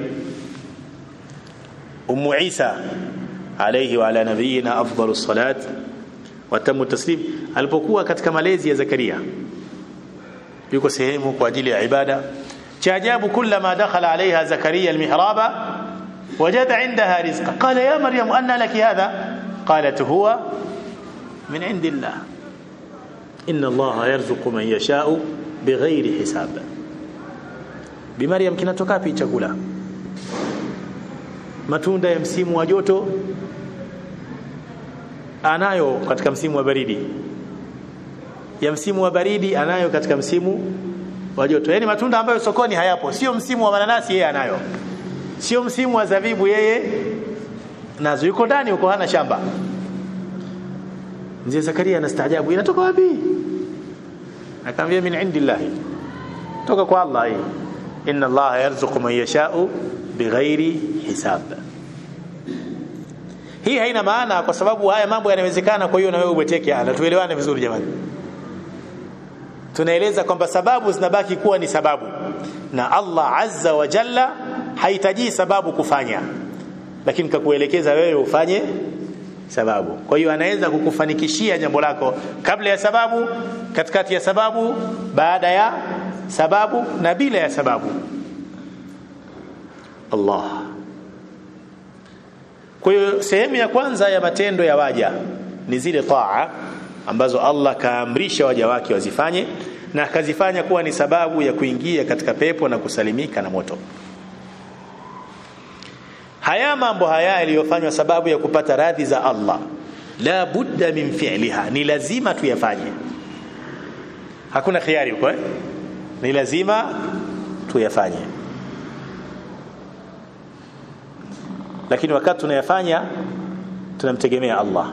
أم عيسى عليه وعلى نبينا أفضل الصلاة وتم التسليم alipokuwa katika malezi ya Zakaria yuko sehemu kwa ajili ya ibada cha ajabu kullama dakhala alaiha Zakaria almihraba wajada indaha rizqa qala ya maryam anna laki hadha qalat huwa min indillah inna allaha yarzuqu man yasha'u bighairi hisab Bi Maryam kinatoka wapi chakula? Matunda ya msimu wa joto anayo katika msimu wa baridi. Ya msimu wa baridi anayo katika msimu wa joto. Yaani matunda ambayo sokoni hayapo. Sio msimu wa mananasi yeye anayo. Sio msimu wa zabibu yeye nazo yuko ndani huko hana shamba. Mzee Zakaria anastaajabu inatoka wapi? Akamwambia min indillahi. Toka kwa Allah hii inna allaha yarzuqu man yasha'u bighairi hisab hii haina maana kwa sababu haya mambo yanawezekana kwa hiyo na wewe ubweteke na tuelewane vizuri jamani tunaeleza kwamba sababu zinabaki kuwa ni sababu na Allah azza wa jalla hahitaji sababu kufanya lakini kakuelekeza wewe ufanye sababu kwa hiyo anaweza kukufanikishia jambo lako kabla ya sababu katikati ya sababu baada ya sababu na bila ya sababu Allah kwa hiyo sehemu ya kwanza ya matendo ya waja ni zile taa ambazo Allah kaamrisha waja wake wazifanye na akazifanya kuwa ni sababu ya kuingia katika pepo na kusalimika na moto haya mambo haya yaliyofanywa sababu ya kupata radhi za Allah la budda min fi'liha ni lazima tuyafanye hakuna khiari huko eh? ni lazima tuyafanye lakini wakati tunayafanya tunamtegemea Allah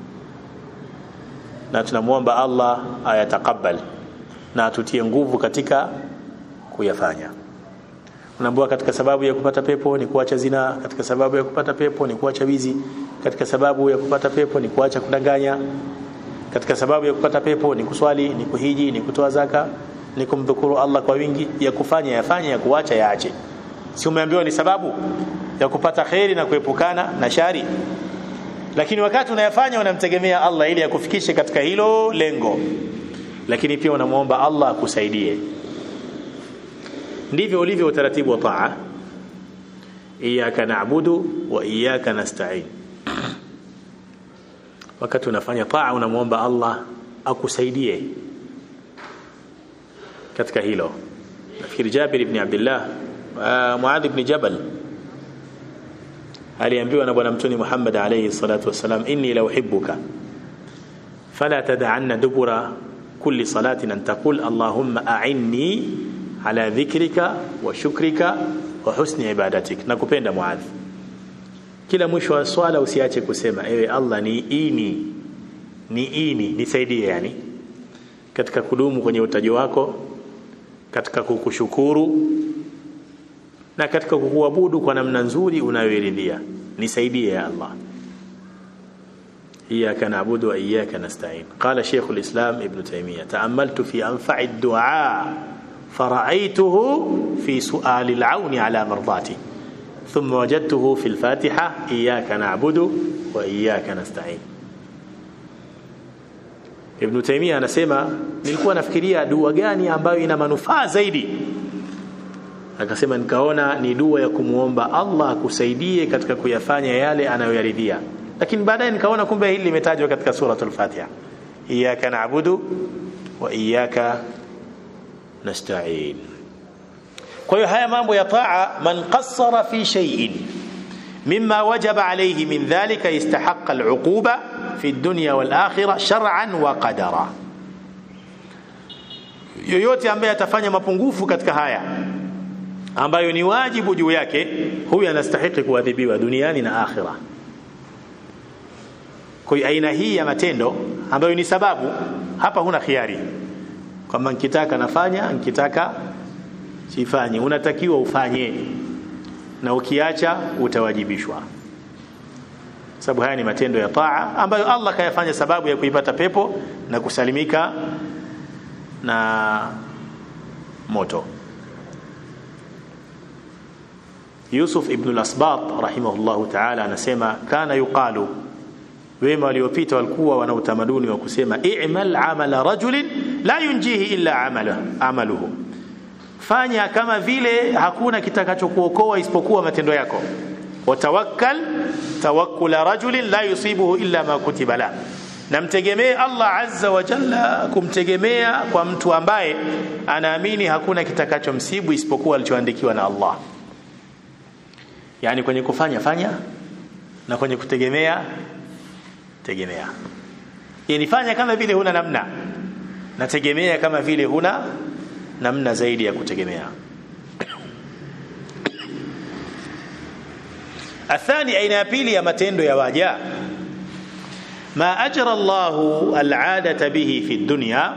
na tunamwomba Allah ayatakabal na atutie nguvu katika kuyafanya unaambiwa katika sababu ya kupata pepo ni kuacha zina katika sababu ya kupata pepo ni kuacha wizi katika sababu ya kupata pepo ni kuacha kudanganya katika sababu ya kupata pepo ni kuswali ni kuhiji ni kutoa zaka ni kumdhukuru Allah kwa wingi ya kufanya yafanye ya kuacha yaache si umeambiwa ni sababu ya kupata kheri na kuepukana na shari lakini wakati unayafanya unamtegemea Allah ili akufikishe katika hilo lengo lakini pia unamuomba Allah akusaidie ndivyo ulivyo utaratibu wa taa iyyaka na'budu wa iyyaka nasta'in wakati unafanya taa unamuomba Allah akusaidie katika hilo nafikiri Jabir ibn Abdullah uh, Muadh ibn Jabal aliambiwa na bwana mtume Muhammad alayhi salatu wasalam inni la uhibbuka fala tad'anna dubura kulli salatin an taqul allahumma a'inni ala dhikrika wa shukrika wa husni ibadatik nakupenda Muadh kila mwisho wa swala usiache kusema ewe Allah ni ini ni ini nisaidie yani katika kudumu kwenye utaji wako katika kukushukuru na katika kukuabudu kwa namna nzuri unayoiridhia nisaidie ya Allah إياك نعبد وإياك نستعين قال شيخ الإسلام ابن تيمية تأملت في أنفع الدعاء فرأيته في سؤال العون على مرضاتي ثم وجدته في الفاتحة إياك نعبد وإياك نستعين Ibn Taymiyyah anasema nilikuwa nafikiria dua gani ambayo ina manufaa zaidi akasema nikaona ni dua ya kumuomba Allah akusaidie katika kuyafanya yale anayoyaridhia lakini baadaye nikaona kumbe hili limetajwa katika suratul Fatiha iyyaka na'budu wa iyyaka nasta'in kwa hiyo haya mambo ya taa man qassara fi shay'in mimma wajaba alayhi min dhalika istahaqqa al'uquba fi dunya wal akhirah shar'an wa qadara yoyote ambaye atafanya mapungufu katika haya ambayo ni wajibu juu yake huyu anastahili kuadhibiwa duniani na akhira kwa hiyo aina hii ya matendo ambayo ni sababu hapa huna khiari kwamba nikitaka nafanya nikitaka sifanye unatakiwa ufanye na ukiacha utawajibishwa sababu haya ni matendo ya taa ambayo Allah kayafanya sababu ya kuipata pepo na kusalimika na moto Yusuf ibn al-Asbat rahimahullahu ta'ala anasema kana yuqalu wema waliopita walikuwa wana utamaduni wa kusema i'mal amala rajulin la yunjihi illa amala amaluhu fanya kama vile hakuna kitakachokuokoa isipokuwa matendo yako watawakkal tawakkula rajulin la yusibuhu illa ma kutiba la namtegemee Allah azza wa jalla kumtegemea kwa mtu ambaye anaamini hakuna kitakachomsibu isipokuwa alichoandikiwa na Allah yani kwenye kufanya fanya na kwenye kutegemea tegemea yani fanya kama vile huna namna na tegemea kama vile huna namna zaidi ya kutegemea athani aina ya pili ya matendo ya waja ma ajra Allahu al'adata bihi fi dunya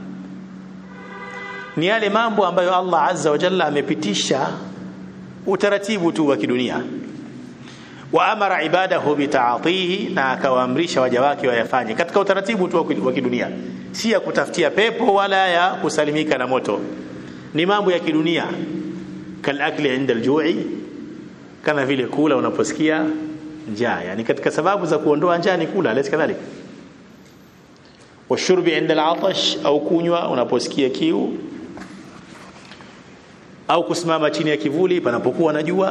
ni yale mambo ambayo Allah azza wa jalla amepitisha utaratibu tu wa kidunia wa amara ibadahu bitaatihi na akawaamrisha waja wake wayafanye katika utaratibu tu wa kidunia si ya kutafutia pepo wala ya kusalimika na moto ni mambo ya kidunia kalakli inda aljui kama vile kula unaposikia njaa yani katika sababu za kuondoa njaa ni kula lesi kadhalika washurbi inda alatash au kunywa unaposikia kiu au kusimama chini ya kivuli panapokuwa na jua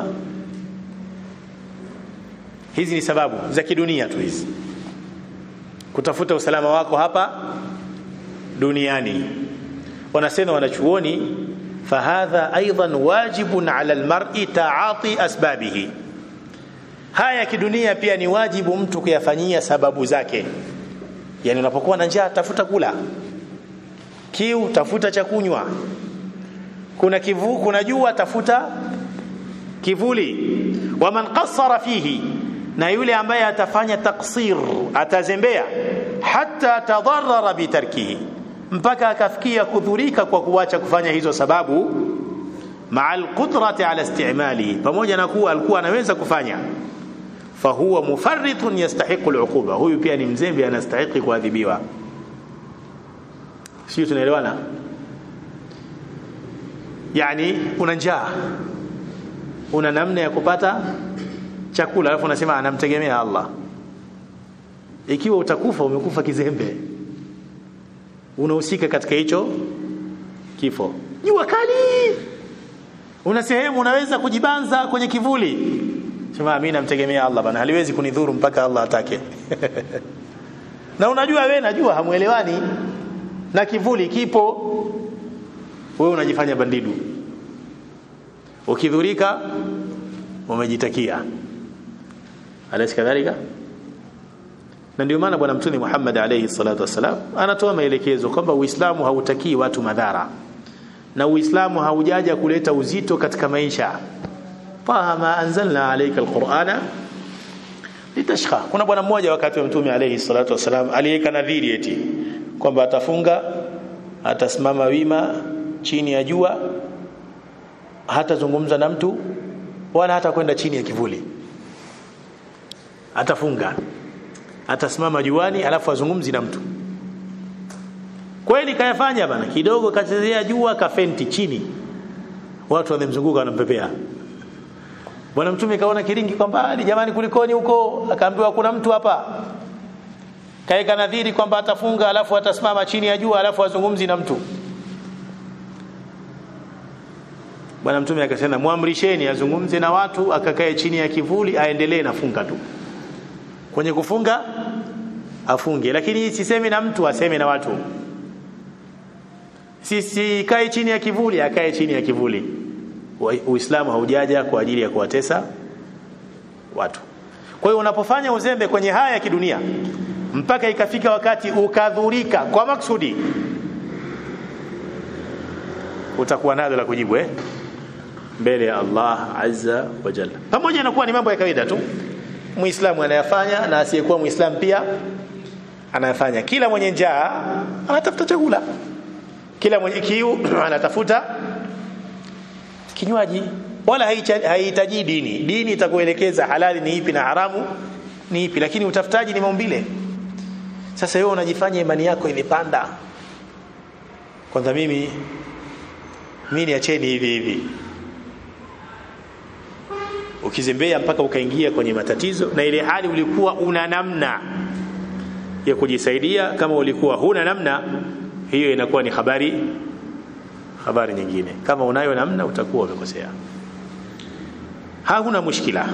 hizi ni sababu za kidunia tu hizi kutafuta usalama wako hapa duniani wanasema wanachuoni fahadha aidan wajibun ala almar'i ta'ati asbabihi haya kidunia pia ni wajibu mtu kuyafanyia sababu zake yani unapokuwa na njaa tafuta kula kiu tafuta cha kunywa kuna kivu kuna jua tafuta kivuli waman qassara fihi na yule ambaye atafanya taksir atazembea hata tadarrara bitarkihi mpaka akafikia kudhurika kwa kuacha kufanya hizo sababu maa alqudrati ala istimali pamoja na kuwa alikuwa anaweza kufanya fahuwa mufarritun yastahiqu aluquba huyu pia ni mzembe anastahili kuadhibiwa sio tunaelewana yani una njaa una namna ya kupata chakula alafu unasema anamtegemea Allah ikiwa utakufa umekufa kizembe unahusika katika hicho kifo jua kali una sehemu unaweza kujibanza kwenye kivuli sema mimi namtegemea Allah bana haliwezi kunidhuru mpaka Allah atake na unajua wewe najua hamuelewani na kivuli kipo wewe unajifanya bandidu ukidhurika umejitakia alaysa kadhalika na ndio maana bwana mtume Muhammad alayhi salatu wasalam anatoa maelekezo kwamba Uislamu hautakii watu madhara na Uislamu haujaja kuleta uzito katika maisha faha ma anzalna alayka alqur'ana litashqa kuna bwana mmoja wakati wa mtume alayhi salatu wasalam aliweka nadhiri eti kwamba atafunga atasimama wima chini ya jua hatazungumza na mtu wala hata kwenda chini ya kivuli atafunga atasimama juani alafu azungumzi na mtu kweli kayafanya bana kidogo kachezea jua kafenti chini watu wamemzunguka wanampepea bwana mtume kaona kiringi kwamba jamani kulikoni huko akaambiwa kuna mtu hapa kaeka nadhiri kwamba atafunga alafu atasimama chini ya jua alafu azungumzi na mtu bwana mtume akasema muamrisheni azungumze na watu akakae chini ya kivuli aendelee na funga tu kwenye kufunga afunge lakini sisemi na mtu aseme na watu sisikae si, chini ya kivuli akae chini ya kivuli uislamu haujaja kwa ajili ya kuwatesa watu kwa hiyo unapofanya uzembe kwenye haya ya kidunia mpaka ikafika wakati ukadhurika kwa maksudi utakuwa nalo la kujibu eh mbele ya Allah azza wa jalla pamoja na kuwa ni mambo ya kawaida tu muislamu anayafanya na asiyekuwa muislamu pia anayafanya kila mwenye njaa anatafuta chakula kila mwenye kiu anatafuta kinywaji wala haihitaji dini dini itakuelekeza halali ni ipi na haramu ni ipi lakini utafutaji ni maumbile sasa wewe unajifanya imani yako imepanda kwanza mimi mimi niacheni hivi hivi ukizembea mpaka ukaingia kwenye matatizo na ile hali ulikuwa una namna ya kujisaidia kama ulikuwa huna namna hiyo inakuwa ni habari habari nyingine kama unayo namna utakuwa umekosea hakuna mushkila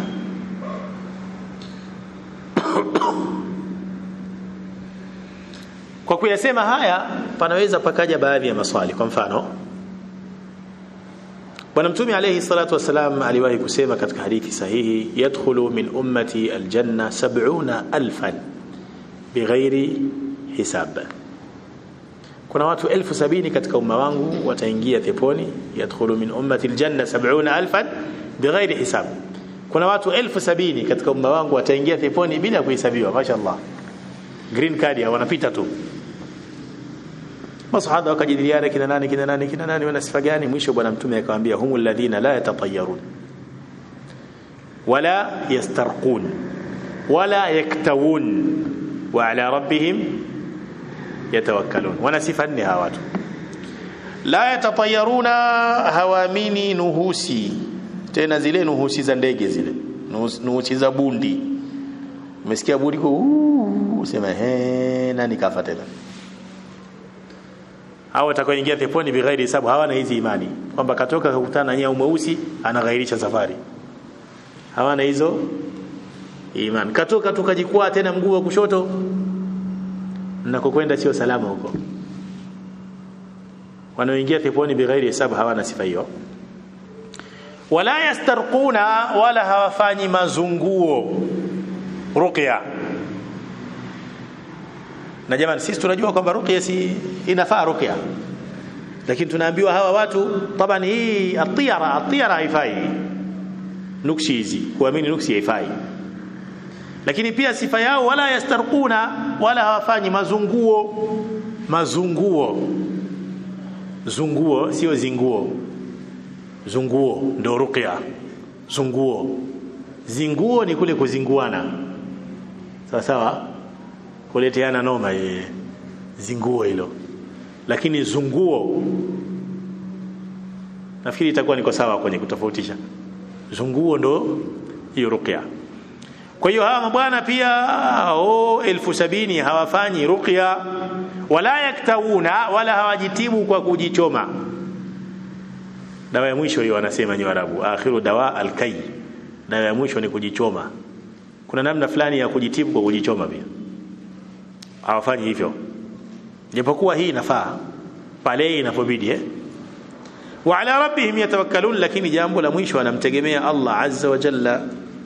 kwa kuyasema haya panaweza pakaja baadhi ya maswali kwa mfano bwana mtume alayhi salatu wasalam aliwahi kusema katika hadithi sahihi yadkhulu min ummati aljanna 70000 bighairi hisab kuna watu elfu sabini katika umma wangu wataingia peponi yadkhulu min ummati aljanna 70000 bighairi hisab kuna watu elfu sabini katika umma wangu wataingia peponi bila kuhesabiwa mashaallah green card wanapita tu masahaba wakajadiliana kina nani kina nani kina nani wana sifa gani mwisho bwana mtume akamwambia humul ladhina la yatatayarun wala yastarqun wala yaktawun wa ala rabbihim yatawakkalun wana sifa nne hawa watu la yatatayaruna hawamini nuhusi tena zile nuhusi za ndege zile nuhusi za bundi umesikia bundi ko usema he nani kafa tena hao watakaoingia peponi bighairi hisabu hawana hizi imani kwamba katoka kukutana na nyau mweusi anaghairisha safari hawana hizo imani katoka tukajikwaa tena mguu wa kushoto nakokwenda sio salama huko wanaoingia peponi bighairi hisabu hawana sifa hiyo wala yastarquna wala hawafanyi mazunguo ruqya na jamani sisi tunajua kwamba ruqya si inafaa ruqya lakini tunaambiwa hawa watu taban hii atiyara atiyara haifai nuksi hizi kuamini nuksi haifai lakini pia sifa yao wala yastarquna wala hawafanyi mazunguo mazunguo zunguo sio zinguo zunguo ndo ruqya zunguo zinguo ni kule kuzinguana sawa sawa kuleteana noma ye zinguo hilo lakini zunguo nafikiri itakuwa niko sawa kwenye kutofautisha zunguo ndo hiyo ruqya kwa hiyo hawa mabwana pia o elfu sabini hawafanyi ruqya wala yaktawuna wala hawajitibu kwa kujichoma dawa ya mwisho hiyo wanasema ni Waarabu akhiru dawa alkai dawa ya mwisho ni kujichoma kuna namna fulani ya kujitibu kwa kujichoma pia hawafanyi hivyo japokuwa hii inafaa pale inapobidi eh wa ala rabbihim yatawakkalun lakini jambo la mwisho anamtegemea Allah azza wa jalla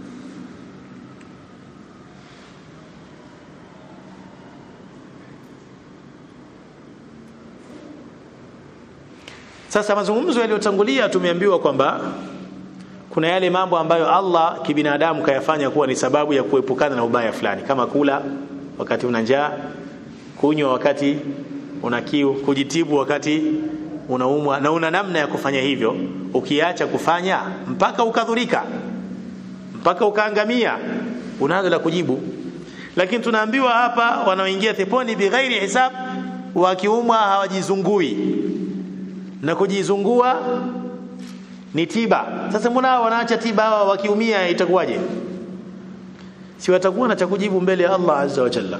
Sasa mazungumzo yaliyotangulia tumeambiwa kwamba kuna yale mambo ambayo Allah kibinadamu kayafanya kuwa ni sababu ya kuepukana na ubaya fulani kama kula wakati una njaa, kunywa wakati una kiu, kujitibu wakati unaumwa na una namna ya kufanya hivyo. Ukiacha kufanya mpaka ukadhurika, mpaka ukaangamia, unaanza la kujibu. Lakini tunaambiwa hapa wanaoingia peponi bighairi hisab, wakiumwa hawajizungui na kujizungua ni tiba. Sasa mbona wanaacha tiba hawa wakiumia itakuwaje? Si watakuwa na cha kujibu mbele ya Allah azza wa jalla.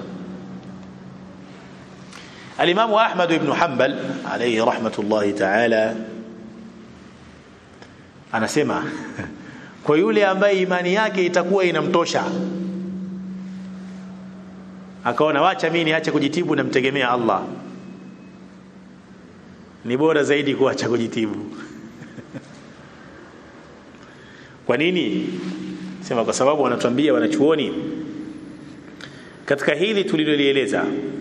Al-Imam Ahmad ibn Hanbal alayhi rahmatullahi ta'ala anasema kwa yule ambaye imani yake itakuwa inamtosha akaona wacha mimi niache kujitibu namtegemea Allah ni bora zaidi kuacha kujitibu kwa nini sema kwa sababu wanatuambia wanachuoni katika hili tulilolieleza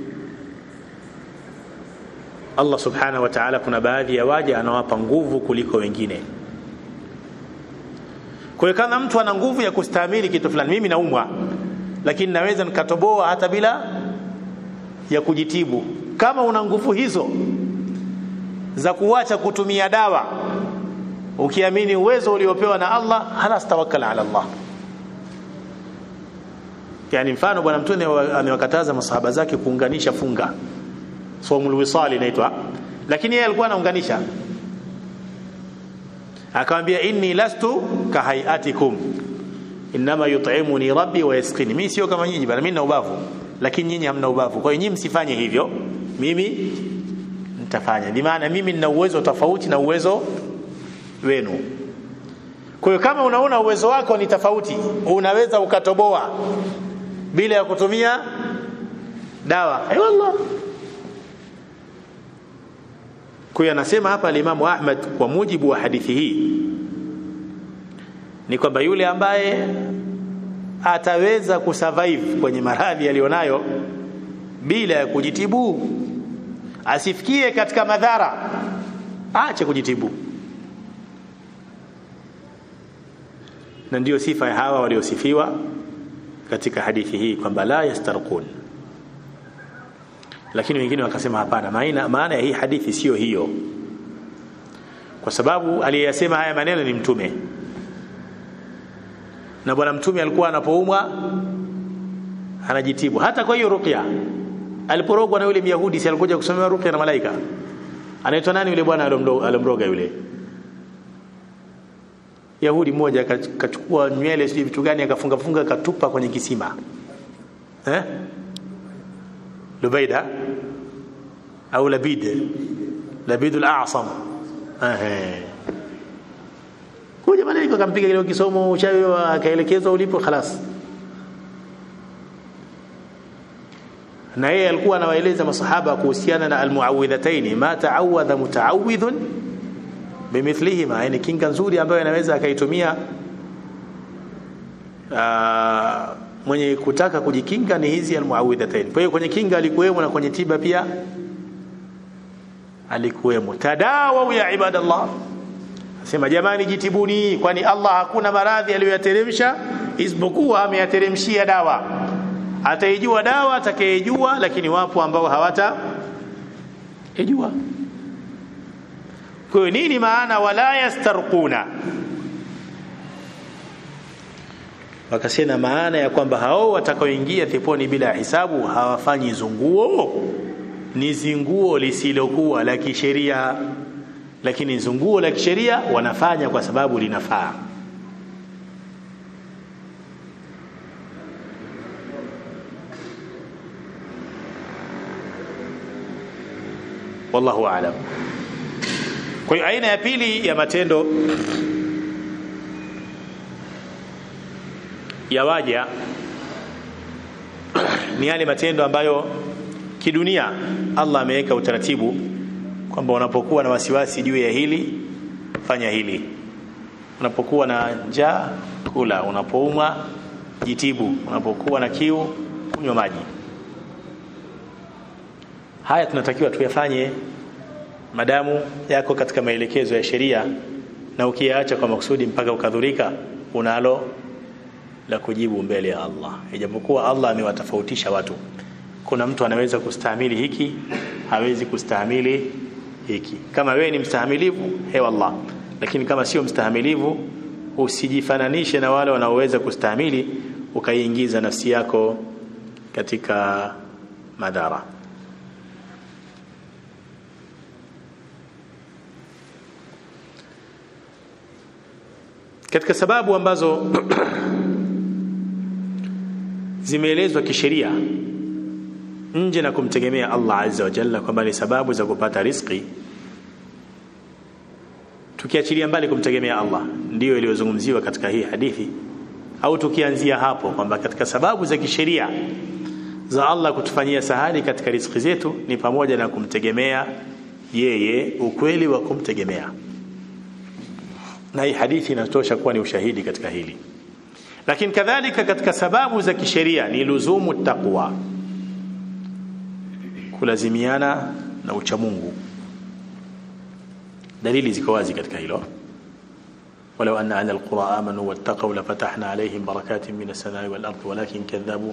Allah subhanahu wa ta'ala kuna baadhi ya waja anawapa nguvu kuliko wengine kwa hiyo kama mtu ana nguvu ya kustahimili kitu fulani mimi naumwa lakini naweza nikatoboa hata bila ya kujitibu kama una nguvu hizo za kuacha kutumia dawa ukiamini uwezo uliopewa na Allah halas tawakkal ala Allah yani mfano bwana mtume amewakataza masahaba zake kuunganisha funga somul wisali inaitwa lakini yeye alikuwa anaunganisha akamwambia inni lastu kahayatikum inma yut'imuni rabbi wa yasqini mimi sio kama nyinyi bali mimi na ubavu lakini nyinyi hamna ubavu kwa hiyo nyinyi msifanye hivyo mimi nitafanya bi maana mimi nina uwezo tofauti na uwezo wenu kwa hiyo kama unaona uwezo wako ni tofauti unaweza ukatoboa bila ya kutumia dawa ay wallah kwa hiyo anasema hapa alimamu Ahmad kwa mujibu wa hadithi hii ni kwamba yule ambaye ataweza kusurvive kwenye maradhi aliyonayo bila ya kujitibu asifikie katika madhara aache kujitibu na ndiyo sifa ya hawa waliosifiwa katika hadithi hii kwamba la yastarqun lakini wengine wakasema hapana maana maana ya hii hadithi sio hiyo kwa sababu aliyeyasema haya maneno ni mtume na bwana mtume alikuwa anapoumwa anajitibu hata kwa hiyo ruqya aliporogwa na yule myahudi si alikuja kusomewa ruqya na malaika anaitwa nani yule bwana alomroga yule yahudi mmoja akachukua nywele sijui vitu gani akafunga funga akatupa kwenye kisima eh lubaida au labid labid al-a'sam eh kuja malaika akampiga kile kisomo uchawi akaelekezwa ulipo خلاص na yeye alikuwa anawaeleza masahaba kuhusiana na almuawidhataini ma ta'awadha muta'awidhun bimithlihima yani kinga nzuri ambayo anaweza akaitumia mwenye kutaka kujikinga ni hizi almuawidhataini kwa hiyo kwenye kinga alikuwemo na kwenye tiba pia alikuwemo tadawa ya ibadallah Sema jamani jitibuni kwani Allah hakuna maradhi aliyoyateremsha isipokuwa ameyateremshia dawa. Ataijua dawa atakayejua lakini wapo ambao hawata ijua. Kwa nini maana wala yastarquna? Wakasema maana ya kwamba hao watakaoingia peponi bila hisabu hawafanyi zunguo ni zinguo lisilokuwa la kisheria lakini zunguo la kisheria wanafanya kwa sababu linafaa wallahu aalam kwa hiyo aina ya pili ya matendo ya waja ni yale matendo ambayo kidunia Allah ameweka utaratibu kwamba unapokuwa na wasiwasi juu ya hili fanya hili unapokuwa na njaa kula unapoumwa jitibu unapokuwa na kiu kunywa maji haya tunatakiwa tuyafanye madamu yako katika maelekezo ya sheria na ukiyaacha kwa makusudi mpaka ukadhurika unalo la kujibu mbele ya Allah ijapokuwa Allah amewatofautisha watu kuna mtu anaweza kustahimili hiki hawezi kustahimili hiki kama wewe ni mstahamilivu he Allah lakini kama sio mstahamilivu usijifananishe na wale wanaoweza kustahimili ukaiingiza nafsi yako katika madhara katika sababu ambazo zimeelezwa kisheria nje na kumtegemea Allah azza wa jalla kwamba ni sababu za kupata riziki tukiachilia mbali kumtegemea Allah ndiyo iliyozungumziwa katika hii hadithi au tukianzia hapo kwamba katika sababu za kisheria za Allah kutufanyia sahali katika riziki zetu ni pamoja na kumtegemea yeye ukweli wa kumtegemea na hii hadithi inatosha kuwa ni ushahidi katika hili lakini kadhalika katika sababu za kisheria ni luzumu taqwa kulazimiana na uchamungu dalili ziko wazi katika hilo ولو أن أهل القرى آمنوا واتقوا لفتحنا عليهم بركات من السماء والأرض ولكن كذبوا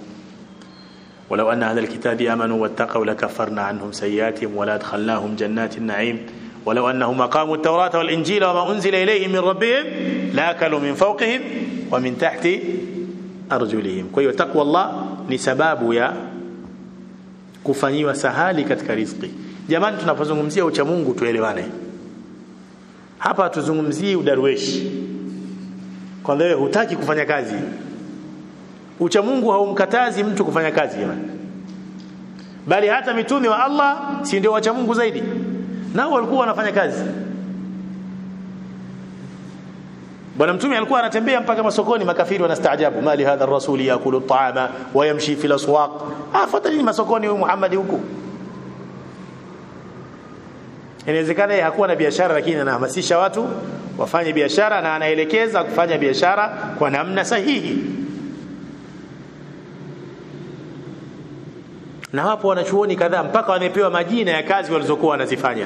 ولو أن أهل الكتاب آمنوا واتقوا لكفرنا عنهم سيئاتهم ولا أدخلناهم جنات النعيم ولو أنهم أقاموا التوراة والإنجيل وما أنزل إليهم من ربهم لأكلوا من فوقهم ومن تحت أرجلهم kwa hiyo takwa Allah ni sababu ya kufanyiwa sahali katika riziki jamani tunapozungumzia ucha Mungu tuelewane hapa tuzungumzii udarweshi kwamba wewe hutaki kufanya kazi ucha Mungu haumkatazi mtu kufanya kazi jamani bali hata mitume wa Allah si ndio wacha Mungu zaidi nao walikuwa wanafanya kazi bwana mtume alikuwa anatembea mpaka masokoni makafiri wanastaajabu mali hadha ar-rasul yakulu at-ta'ama wa yamshi fil aswaq afuata nini masokoni huyu Muhammad huku inawezekana yeye hakuwa na biashara lakini anahamasisha watu wafanye biashara na anaelekeza kufanya biashara kwa namna sahihi na wapo wanachuoni kadhaa mpaka wamepewa majina ya kazi walizokuwa wanazifanya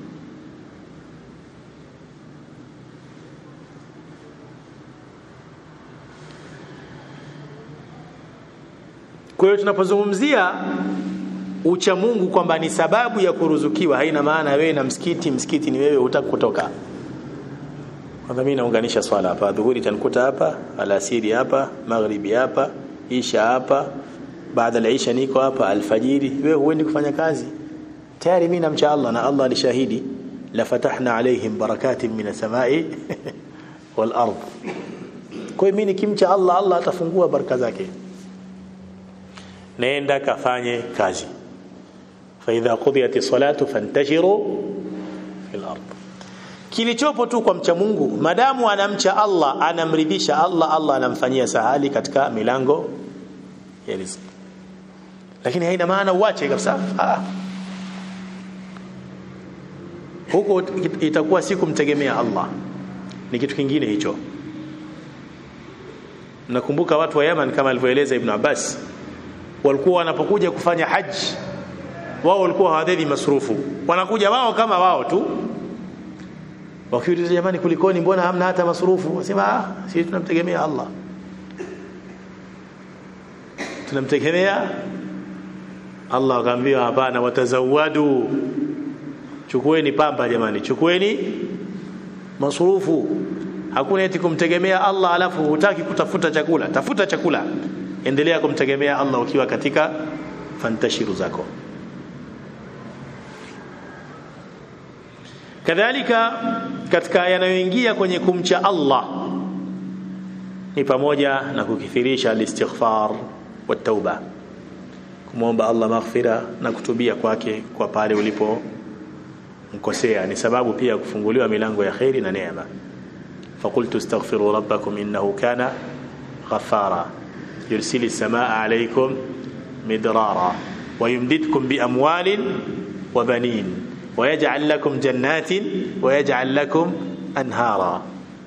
kwa hiyo tunapozungumzia ucha Mungu kwamba ni sababu ya kuruzukiwa haina maana wewe na msikiti msikiti ni wewe hutaki kutoka kwanza mimi naunganisha swala hapa dhuhuri tanikuta hapa alasiri hapa maghribi hapa isha hapa baada ya isha niko hapa alfajiri wewe huendi kufanya kazi tayari mimi namcha Allah na Allah ni shahidi la fatahna alaihim barakatin minas samai wal ard kwa hiyo mimi nikimcha Allah Allah atafungua baraka zake nenda kafanye kazi fa idha qudiyat salatu fantashiru fil ard kilichopo tu kwa mcha Mungu madamu anamcha Allah anamridhisha Allah Allah anamfanyia sahali katika milango ya riziki lakini haina maana uache kabisa ah huko itakuwa si kumtegemea Allah ni kitu kingine hicho nakumbuka watu wa Yaman kama alivyoeleza Ibn Abbas walikuwa wanapokuja kufanya haji wao walikuwa hawadhi masrufu wanakuja wao kama wao tu wakiuliza jamani kulikoni mbona hamna hata masrufu wasema ah sisi tunamtegemea Allah tunamtegemea Allah akaambia hapana watazawadu chukueni pamba jamani chukueni masrufu hakuna eti kumtegemea Allah alafu hutaki kutafuta chakula tafuta chakula endelea kumtegemea Allah ukiwa katika fantashiru zako kadhalika katika yanayoingia kwenye kumcha Allah ni pamoja na kukithirisha al-istighfar wa tauba kumwomba Allah maghfira na kutubia kwake kwa pale ulipo mkosea ni sababu pia kufunguliwa milango ya khairi na neema فقلت استغفروا ربكم إنه كان غفارا يرسل السماء عليكم مدرارا ويمددكم بأموال وبنين ويجعل لكم جنات ويجعل لكم أنهارا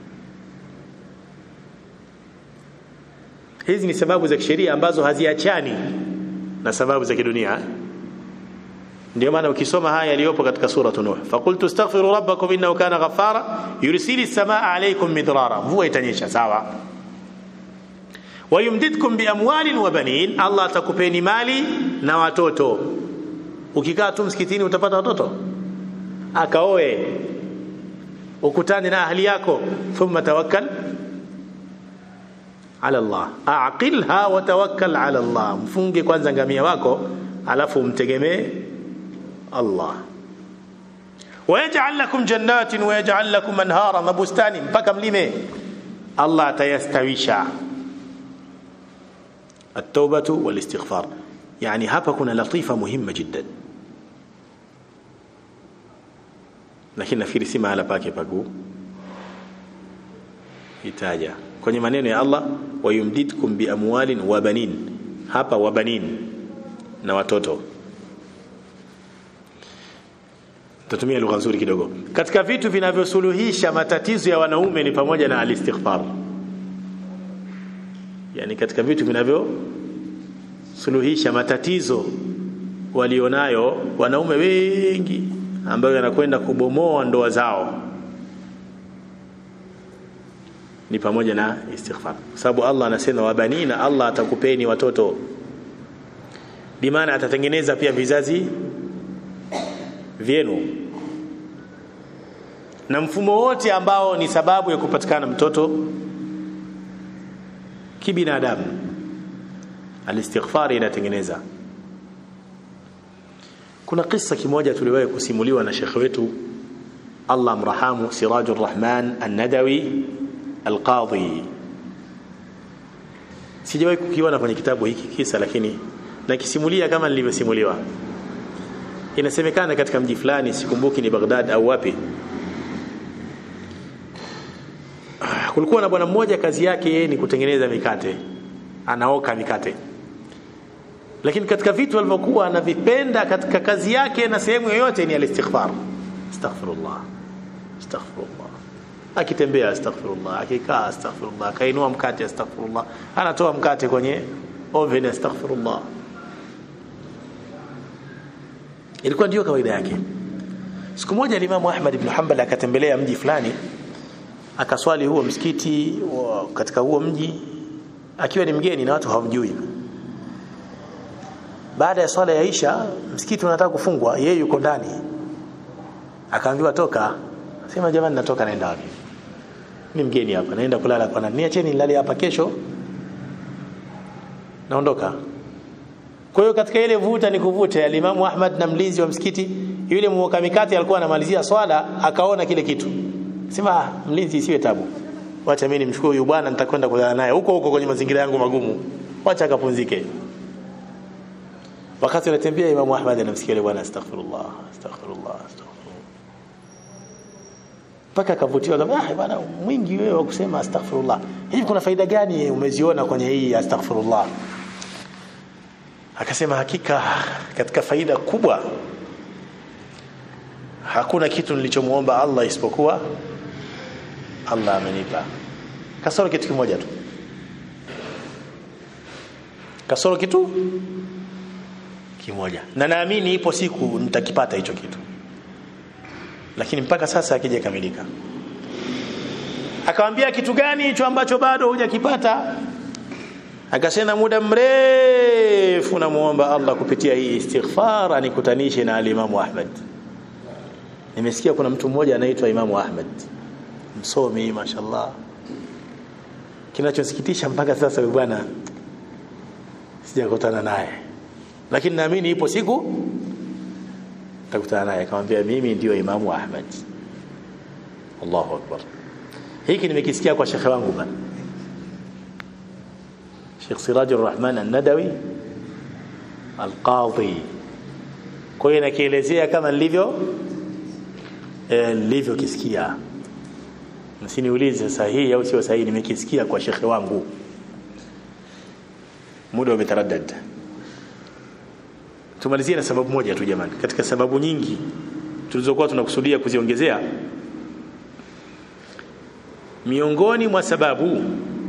hizi ni sababu za kisheria ambazo haziachani na sababu za kidunia ndio maana ukisoma haya yaliyopo katika sura nuh faqultu astaghfiru rabbakum innahu kana ghaffara yursilis samaa alaykum midrara mvua itanyesha sawa wayumdidkum biamwalin wa banin Allah atakupeni mali na watoto ukikaa tu msikitini utapata watoto akaoe ukutane na ahli yako thumma tawakkal ala Allah aqilha wa tawakkal ala Allah mfunge kwanza ngamia wako alafu umtegemee Allah wayaj'al lakum jannatin wayaj'al lakum anhara mabustani mpaka mlime Allah atayastawisha التوبة والاستغفار يعني hapa kuna latifa muhimma jiddan lakini nafikiri si mahala pake pagu itaja kwenye maneno ya Allah wayumdidkum biamwalin wa banin hapa wa banin na watoto tatumia lugha nzuri kidogo katika vitu vinavyosuluhisha matatizo ya wanaume ni pamoja na alistighfar yani katika vitu vinavyosuluhisha matatizo walionayo wanaume wengi ambayo yanakwenda kubomoa ndoa zao ni pamoja na istighfar sababu Allah anasema wabanina Allah atakupeni watoto bimaana atatengeneza pia vizazi vyenu na mfumo wote ambao ni sababu ya kupatikana mtoto kibinadamu alistighfar inatengeneza kuna kisa kimoja tuliwahi kusimuliwa na shekhe wetu Allah mrahamu Sirajur Rahman An-Nadawi Al-Qadhi sijawahi kukiona kwenye kitabu hiki kisa lakini nakisimulia kama nilivyosimuliwa inasemekana katika mji fulani sikumbuki ni Baghdad au wapi kulikuwa na bwana mmoja kazi yake yeye ni kutengeneza mikate anaoka mikate lakini katika vitu alivyokuwa anavipenda katika kazi yake na sehemu yoyote ni alistighfar astaghfirullah astaghfirullah akitembea astaghfirullah akikaa astaghfirullah akainua mkate astaghfirullah anatoa mkate kwenye oven astaghfirullah ilikuwa ndio kawaida yake siku moja Imam Ahmad ibn Hanbal akatembelea mji fulani akaswali huo msikiti wa, katika huo mji akiwa ni mgeni na watu hawamjui baada ya swala ya Isha msikiti unataka kufungwa yeye yuko ndani akaambiwa toka sema jamani natoka naenda wapi ni mgeni hapa naenda kulala kwa nani niacheni nilale hapa kesho naondoka kwa hiyo katika ile vuta ni kuvute alimamu Ahmad na mlinzi wa msikiti yule mwoka mikate alikuwa anamalizia swala akaona kile kitu sema mlinzi isiwe tabu wacha mimi nimchukue huyu bwana nitakwenda kulala naye huko huko kwenye mazingira yangu magumu wacha akapumzike wakati anatembea Imam Ahmad anamsikia yule bwana astaghfirullah astaghfirullah astaghfirullah mpaka akavutiwa kama ah bwana mwingi wewe wa kusema astaghfirullah hivi kuna faida gani umeziona kwenye hii astaghfirullah akasema hakika katika faida kubwa hakuna kitu nilichomuomba Allah isipokuwa Allah amenipa kasoro kitu kimoja tu kasoro kitu kimoja na naamini ipo siku nitakipata hicho kitu lakini mpaka sasa hakijakamilika akamwambia kitu gani hicho ambacho bado hujakipata akasema muda mrefu namuomba Allah kupitia hii istighfar anikutanishe na alimamu Ahmad nimesikia kuna mtu mmoja anaitwa Imamu Ahmad msomi mashallah kinachosikitisha mpaka sasa bwana sijakutana naye lakini naamini ipo siku nitakutana naye akamwambia mimi ndio Imamu Ahmad Allahu akbar hiki nimekisikia kwa shekhe wangu bana Sheikh Sirajur Rahman An-Nadawi Al-Qadhi kwa hiyo nakielezea kama nilivyo nilivyokisikia msiniulize sahihi au sio sahihi nimekisikia kwa shekhe wangu muda umetaraddad tumalizie na sababu moja tu jamani katika sababu nyingi tulizokuwa tunakusudia kuziongezea miongoni mwa sababu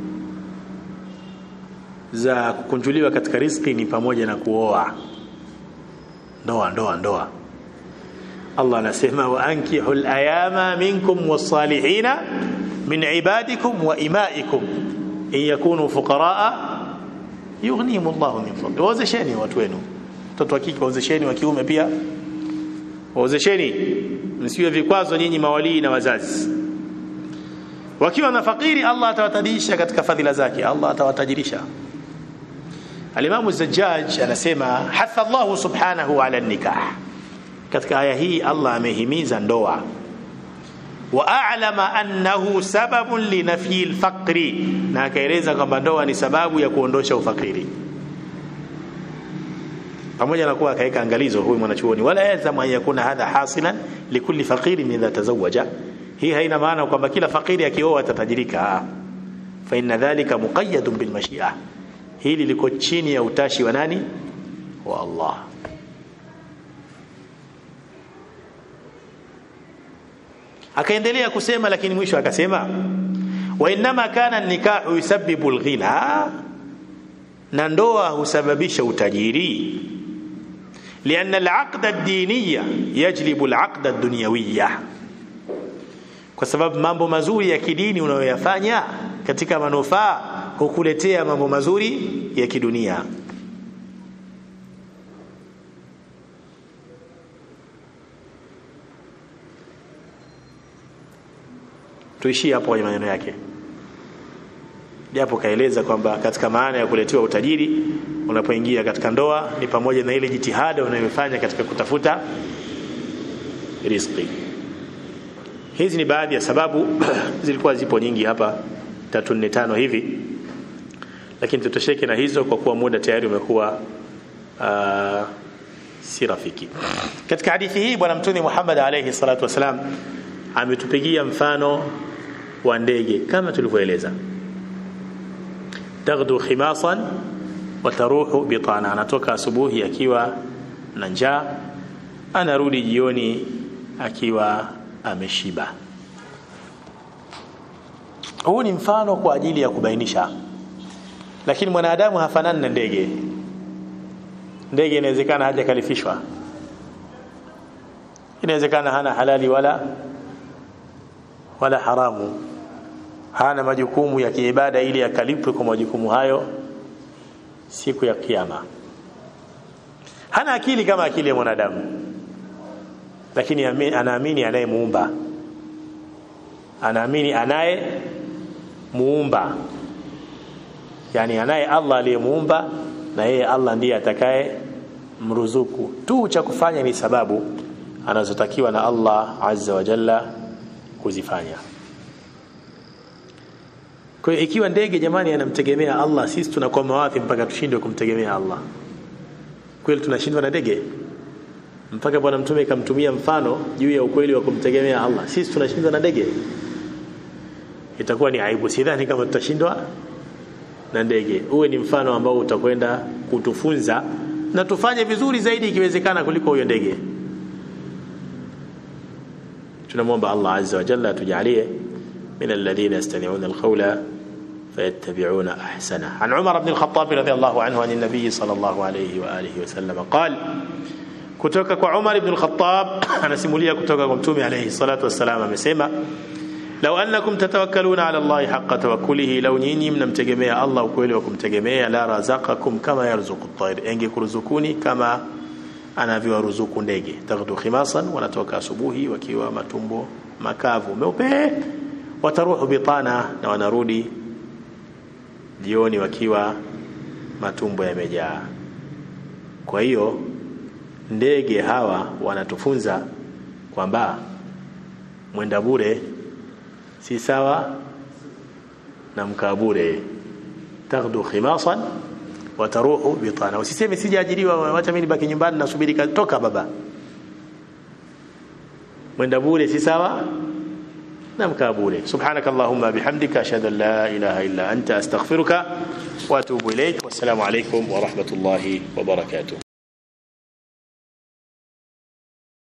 za kukunjuliwa katika riziki ni pamoja na kuoa ndoa ndoa ndoa Allah anasema wa ankihu al-ayama minkum was-salihina min ibadikum wa imaikum in yakunu fuqaraa yughnihim Allahu min fadli wazesheni watu wenu mtoto wa kike wazesheni wa kiume pia wazesheni msiwe vikwazo nyinyi mawalii na wazazi wakiwa na fakiri Allah atawatajirisha katika fadhila zake Allah atawatajirisha Al-Imam Az-Zajjaj anasema hatha Allah subhanahu ala nikah katika aya hii Allah amehimiza ndoa wa a'lama annahu sababun li nafyi al-faqri na akaeleza kwamba ndoa ni sababu ya kuondosha ufakiri pamoja na kuwa akaweka angalizo huyu mwanachuoni wala yazamu an yakuna hadha hasilan likulli faqirin idha tazawaja hii haina maana kwamba kila fakiri akioa atatajirika fa inna dhalika muqayyadun bil mashi'a hili liko chini ya utashi wa nani wa Allah akaendelea kusema lakini mwisho akasema wa inma kana nikahu yusabbibu alghina na ndoa husababisha utajiri لأن العقد الدينية يجلب العقد الدنيوية kwa sababu mambo mazuri ya kidini unayoyafanya katika manufaa hukuletea mambo mazuri ya kidunia tuishie hapo kwenye maneno yake japo kaeleza kwamba katika maana ya kuletewa utajiri unapoingia katika ndoa ni pamoja na ile jitihada unayofanya katika kutafuta riziki hizi ni baadhi ya sababu zilikuwa zipo nyingi hapa tatu nne tano hivi lakini tutosheke na hizo kwa kuwa muda tayari umekuwa uh, si rafiki katika hadithi hii bwana mtume Muhammad alayhi salatu wasalam ametupigia mfano wa ndege kama tulivyoeleza taghdu khimasan wa taruhu bitana anatoka asubuhi akiwa na njaa anarudi jioni akiwa ameshiba huu ni mfano kwa ajili ya kubainisha lakini mwanadamu hafanani na ndege ndege inawezekana hajakalifishwa inawezekana hana halali wala wala haramu hana majukumu ya kiibada ili akalipwe kwa majukumu hayo siku ya kiyama hana akili kama akili ya mwanadamu lakini anaamini anayemuumba anaamini anaye muumba yani anaye Allah aliyemuumba na yeye Allah ndiye atakaye mruzuku tu cha kufanya ni sababu anazotakiwa na Allah azza wa jalla kuzifanya kwa hiyo ikiwa ndege jamani anamtegemea Allah sisi tunakwama wapi mpaka tushindwe kumtegemea Allah kweli tunashindwa na ndege mpaka bwana mtume kamtumia mfano juu ya ukweli wa kumtegemea Allah sisi tunashindwa na ndege itakuwa ni aibu sidhani kama tutashindwa na ndege uwe ni mfano ambao utakwenda kutufunza na tufanye vizuri zaidi ikiwezekana kuliko huyo ndege tunamwomba Allah azza wa jalla atujalie من الذين يستمعون القول فيتبعون احسنه عن عمر بن الخطاب رضي الله عنه عن النبي صلى الله عليه واله وسلم قال kutoka kwa Umar ibn al-Khattab anasimulia kutoka kwa Mtume alayhi salatu wassalam amesema law annakum tatawakkaluna ala Allah haqqa tawakkulihi law nyinyi mnamtegemea Allah ukweli wa kumtegemea la razaqakum kama yarzuqu at-tayr engekuruzukuni kama anavyowaruzuku ndege taghdu khimasan wanatoka asubuhi wakiwa matumbo makavu meupe wataruhu bitana na wanarudi jioni wakiwa matumbo yamejaa kwa hiyo ndege hawa wanatufunza kwamba mwenda bure si sawa na mkaa bure taghdu khimasan wataruhu bitana usiseme sijaajiriwa wacha mimi nibaki nyumbani nasubiri toka baba mwenda bure si sawa na mkaa bure subhanak allahumma bihamdika ashhadu an la ilaha illa anta astaghfiruka wa atubu ilaik wassalamu alaykum wa rahmatullahi wa barakatuh